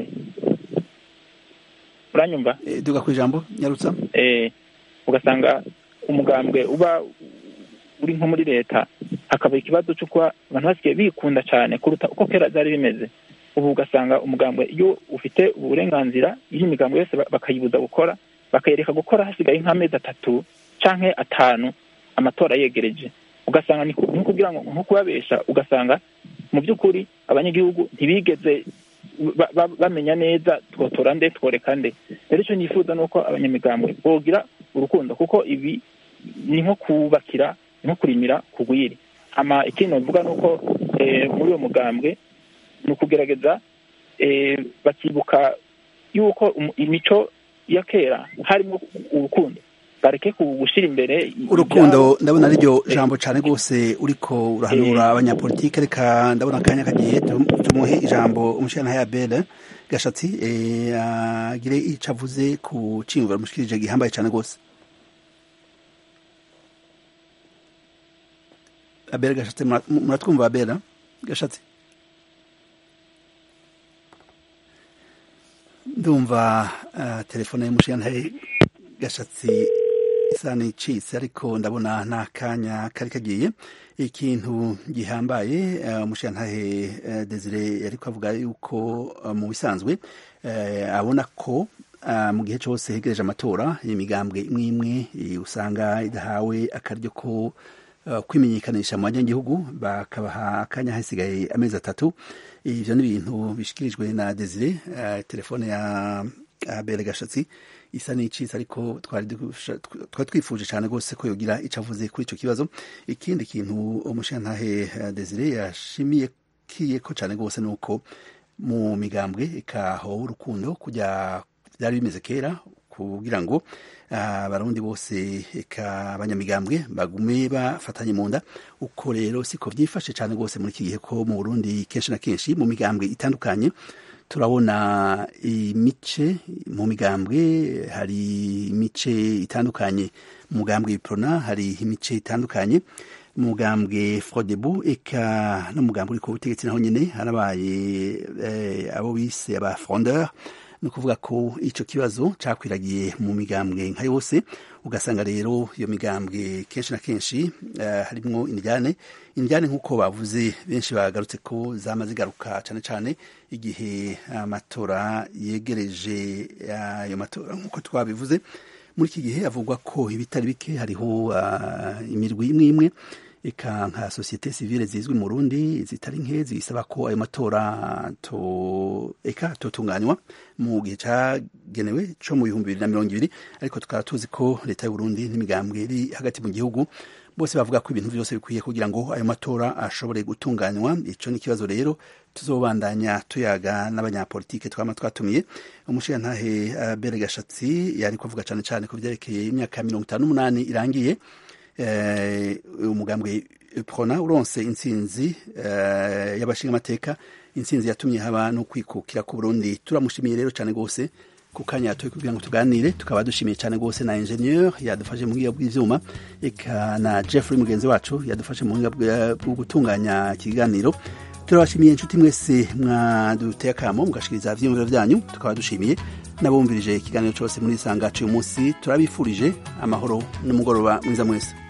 Speaker 15: uranyumva
Speaker 1: duga ku ijambo nyarutsa
Speaker 15: ugasanga umugambwe uba uri nko muri leta hakaba ikibazo cyo kuba abantu basigaye bikunda cyane kuruta uko kera byari bimeze ubu ugasanga umugambwe iyo ufite uburenganzira iyo imigambwe yose bakayibuza gukora bakayereka gukora hasigaye nk'amezi atatu canke atanu amatora yegereje ugasanga ni kugira ngo nko kubabesha ugasanga mu by'ukuri abanyagihugu ntibigeze bamenya neza twotora nde tworeka nde rero icyo nifuza ni uko abanyamigambwe bogira urukundo kuko ibi ni nko kubakira ni nko kurimira kugwiri ama ikindi novuga ni uko muri uwo mugambwe ni ukugerageza bakibuka yuko imico ya kera harimo urukundo bareke gushyira imbere
Speaker 1: urukundo ndabona ariryo jambo cyane rwose uriko urahanura abanyapolitike reka ndabona akanya kagiye tumuhe ijambo umushyirana ya bere gashatsi agire icyo avuze ku cyiyumviro mushikirije gihambaye cyane rwose abera gashatsi muratwumva abera gashatsi ndumva telefone y'umushyirana gashatsi isa n'icitse ariko ndabona nta kanya kari kagiye ikintu gihambaye umushirantahe desire yari avuga yuko mu bisanzwe abona ko mu gihe cyose hegereje amatora imigambwe imwe imwe usanga idahawe akaryo ko kwimenyekanisha mu banyagihugu bakabaha akanya hasigaye amezi atatu ibyo ni ibintu bishyikirijwe na desire telefone ya bere gashatsi isa n'icitse ariko twari twifuje cyane rwose ko yogira icyo avuze kuri icyo kibazo ikindi kintu umushantahe desire yashimiye kiye ko cyane rwose ni uko mu migambwe ikahowe urukundo kujya byari bimeze kera kugira ngo abarundi bose eka abanyamigambwe bagume bafatanye mu nda uko rero siko byifashe cyane rwose muri iki gihe ko mu burundi kenshi na kenshi mu migambwe itandukanye turabona imice mu migambwe hari imice itandukanye mu mugambwe w'iprona hari imice itandukanye mu mugambwe frodebu eka no mu mugambwe uri ku butegetsi naho nyine harabaye abo bise aba frondeur ni ukuvuga ko icyo kibazo cyakwiragiye mu migambwe nka yose ugasanga rero iyo migambwe kenshi na kenshi harimo indyane indyane nk'uko bavuze benshi bagarutse ko zama zigaruka cyane cyane igihe amatora yegereje ayo matora nk'uko twabivuze muri iki gihe havugwa ko ibitari bike hariho imirwi imwe imwe eka nka sosiyete sivile zizwi mu Burundi zitari nke zisaba ko ayo matora to eka totunganywa mu gihe cyagenewe cyo mu bihumbi bibiri na mirongo ibiri ariko tukaba tuzi ko leta y'u Burundi n'imigambwe iri hagati mu gihugu bose bavuga ko ibintu byose bikwiye kugira ngo ayo matora ashobore gutunganywa icyo ni ikibazo rero tuzobandanya tuyaga n'abanyapolitike twama twatumiye umushirantahe uh, bere gashatsi yari kuvuga cyane cyane ku byerekeye imyaka mirongo itanu n'umunani irangiye umugambwe prona uronse intsinzi uh, y'abashingamateka intsinzi yatumye haba no kwikukira ku burundi turamushimiye rero cyane rwose ku kanya yatoye kugira ngo tuganire tukaba dushimiye cyane rwose na ingenieur yadufashe mu buhinga bw'ivyuma eka na jeffrey mugenzi wacu yadufashe mu buhinga bwo gutunganya ikiganiro turabashimiye inshuti mwese mwaduteye akamo mugashikiriza ivyiyumviro vyanyu tukaba dushimiye n'abumvirije ikiganiro cyose muri isanga cy'uyu munsi turabifurije amahoro n'umugoroba mwiza mwese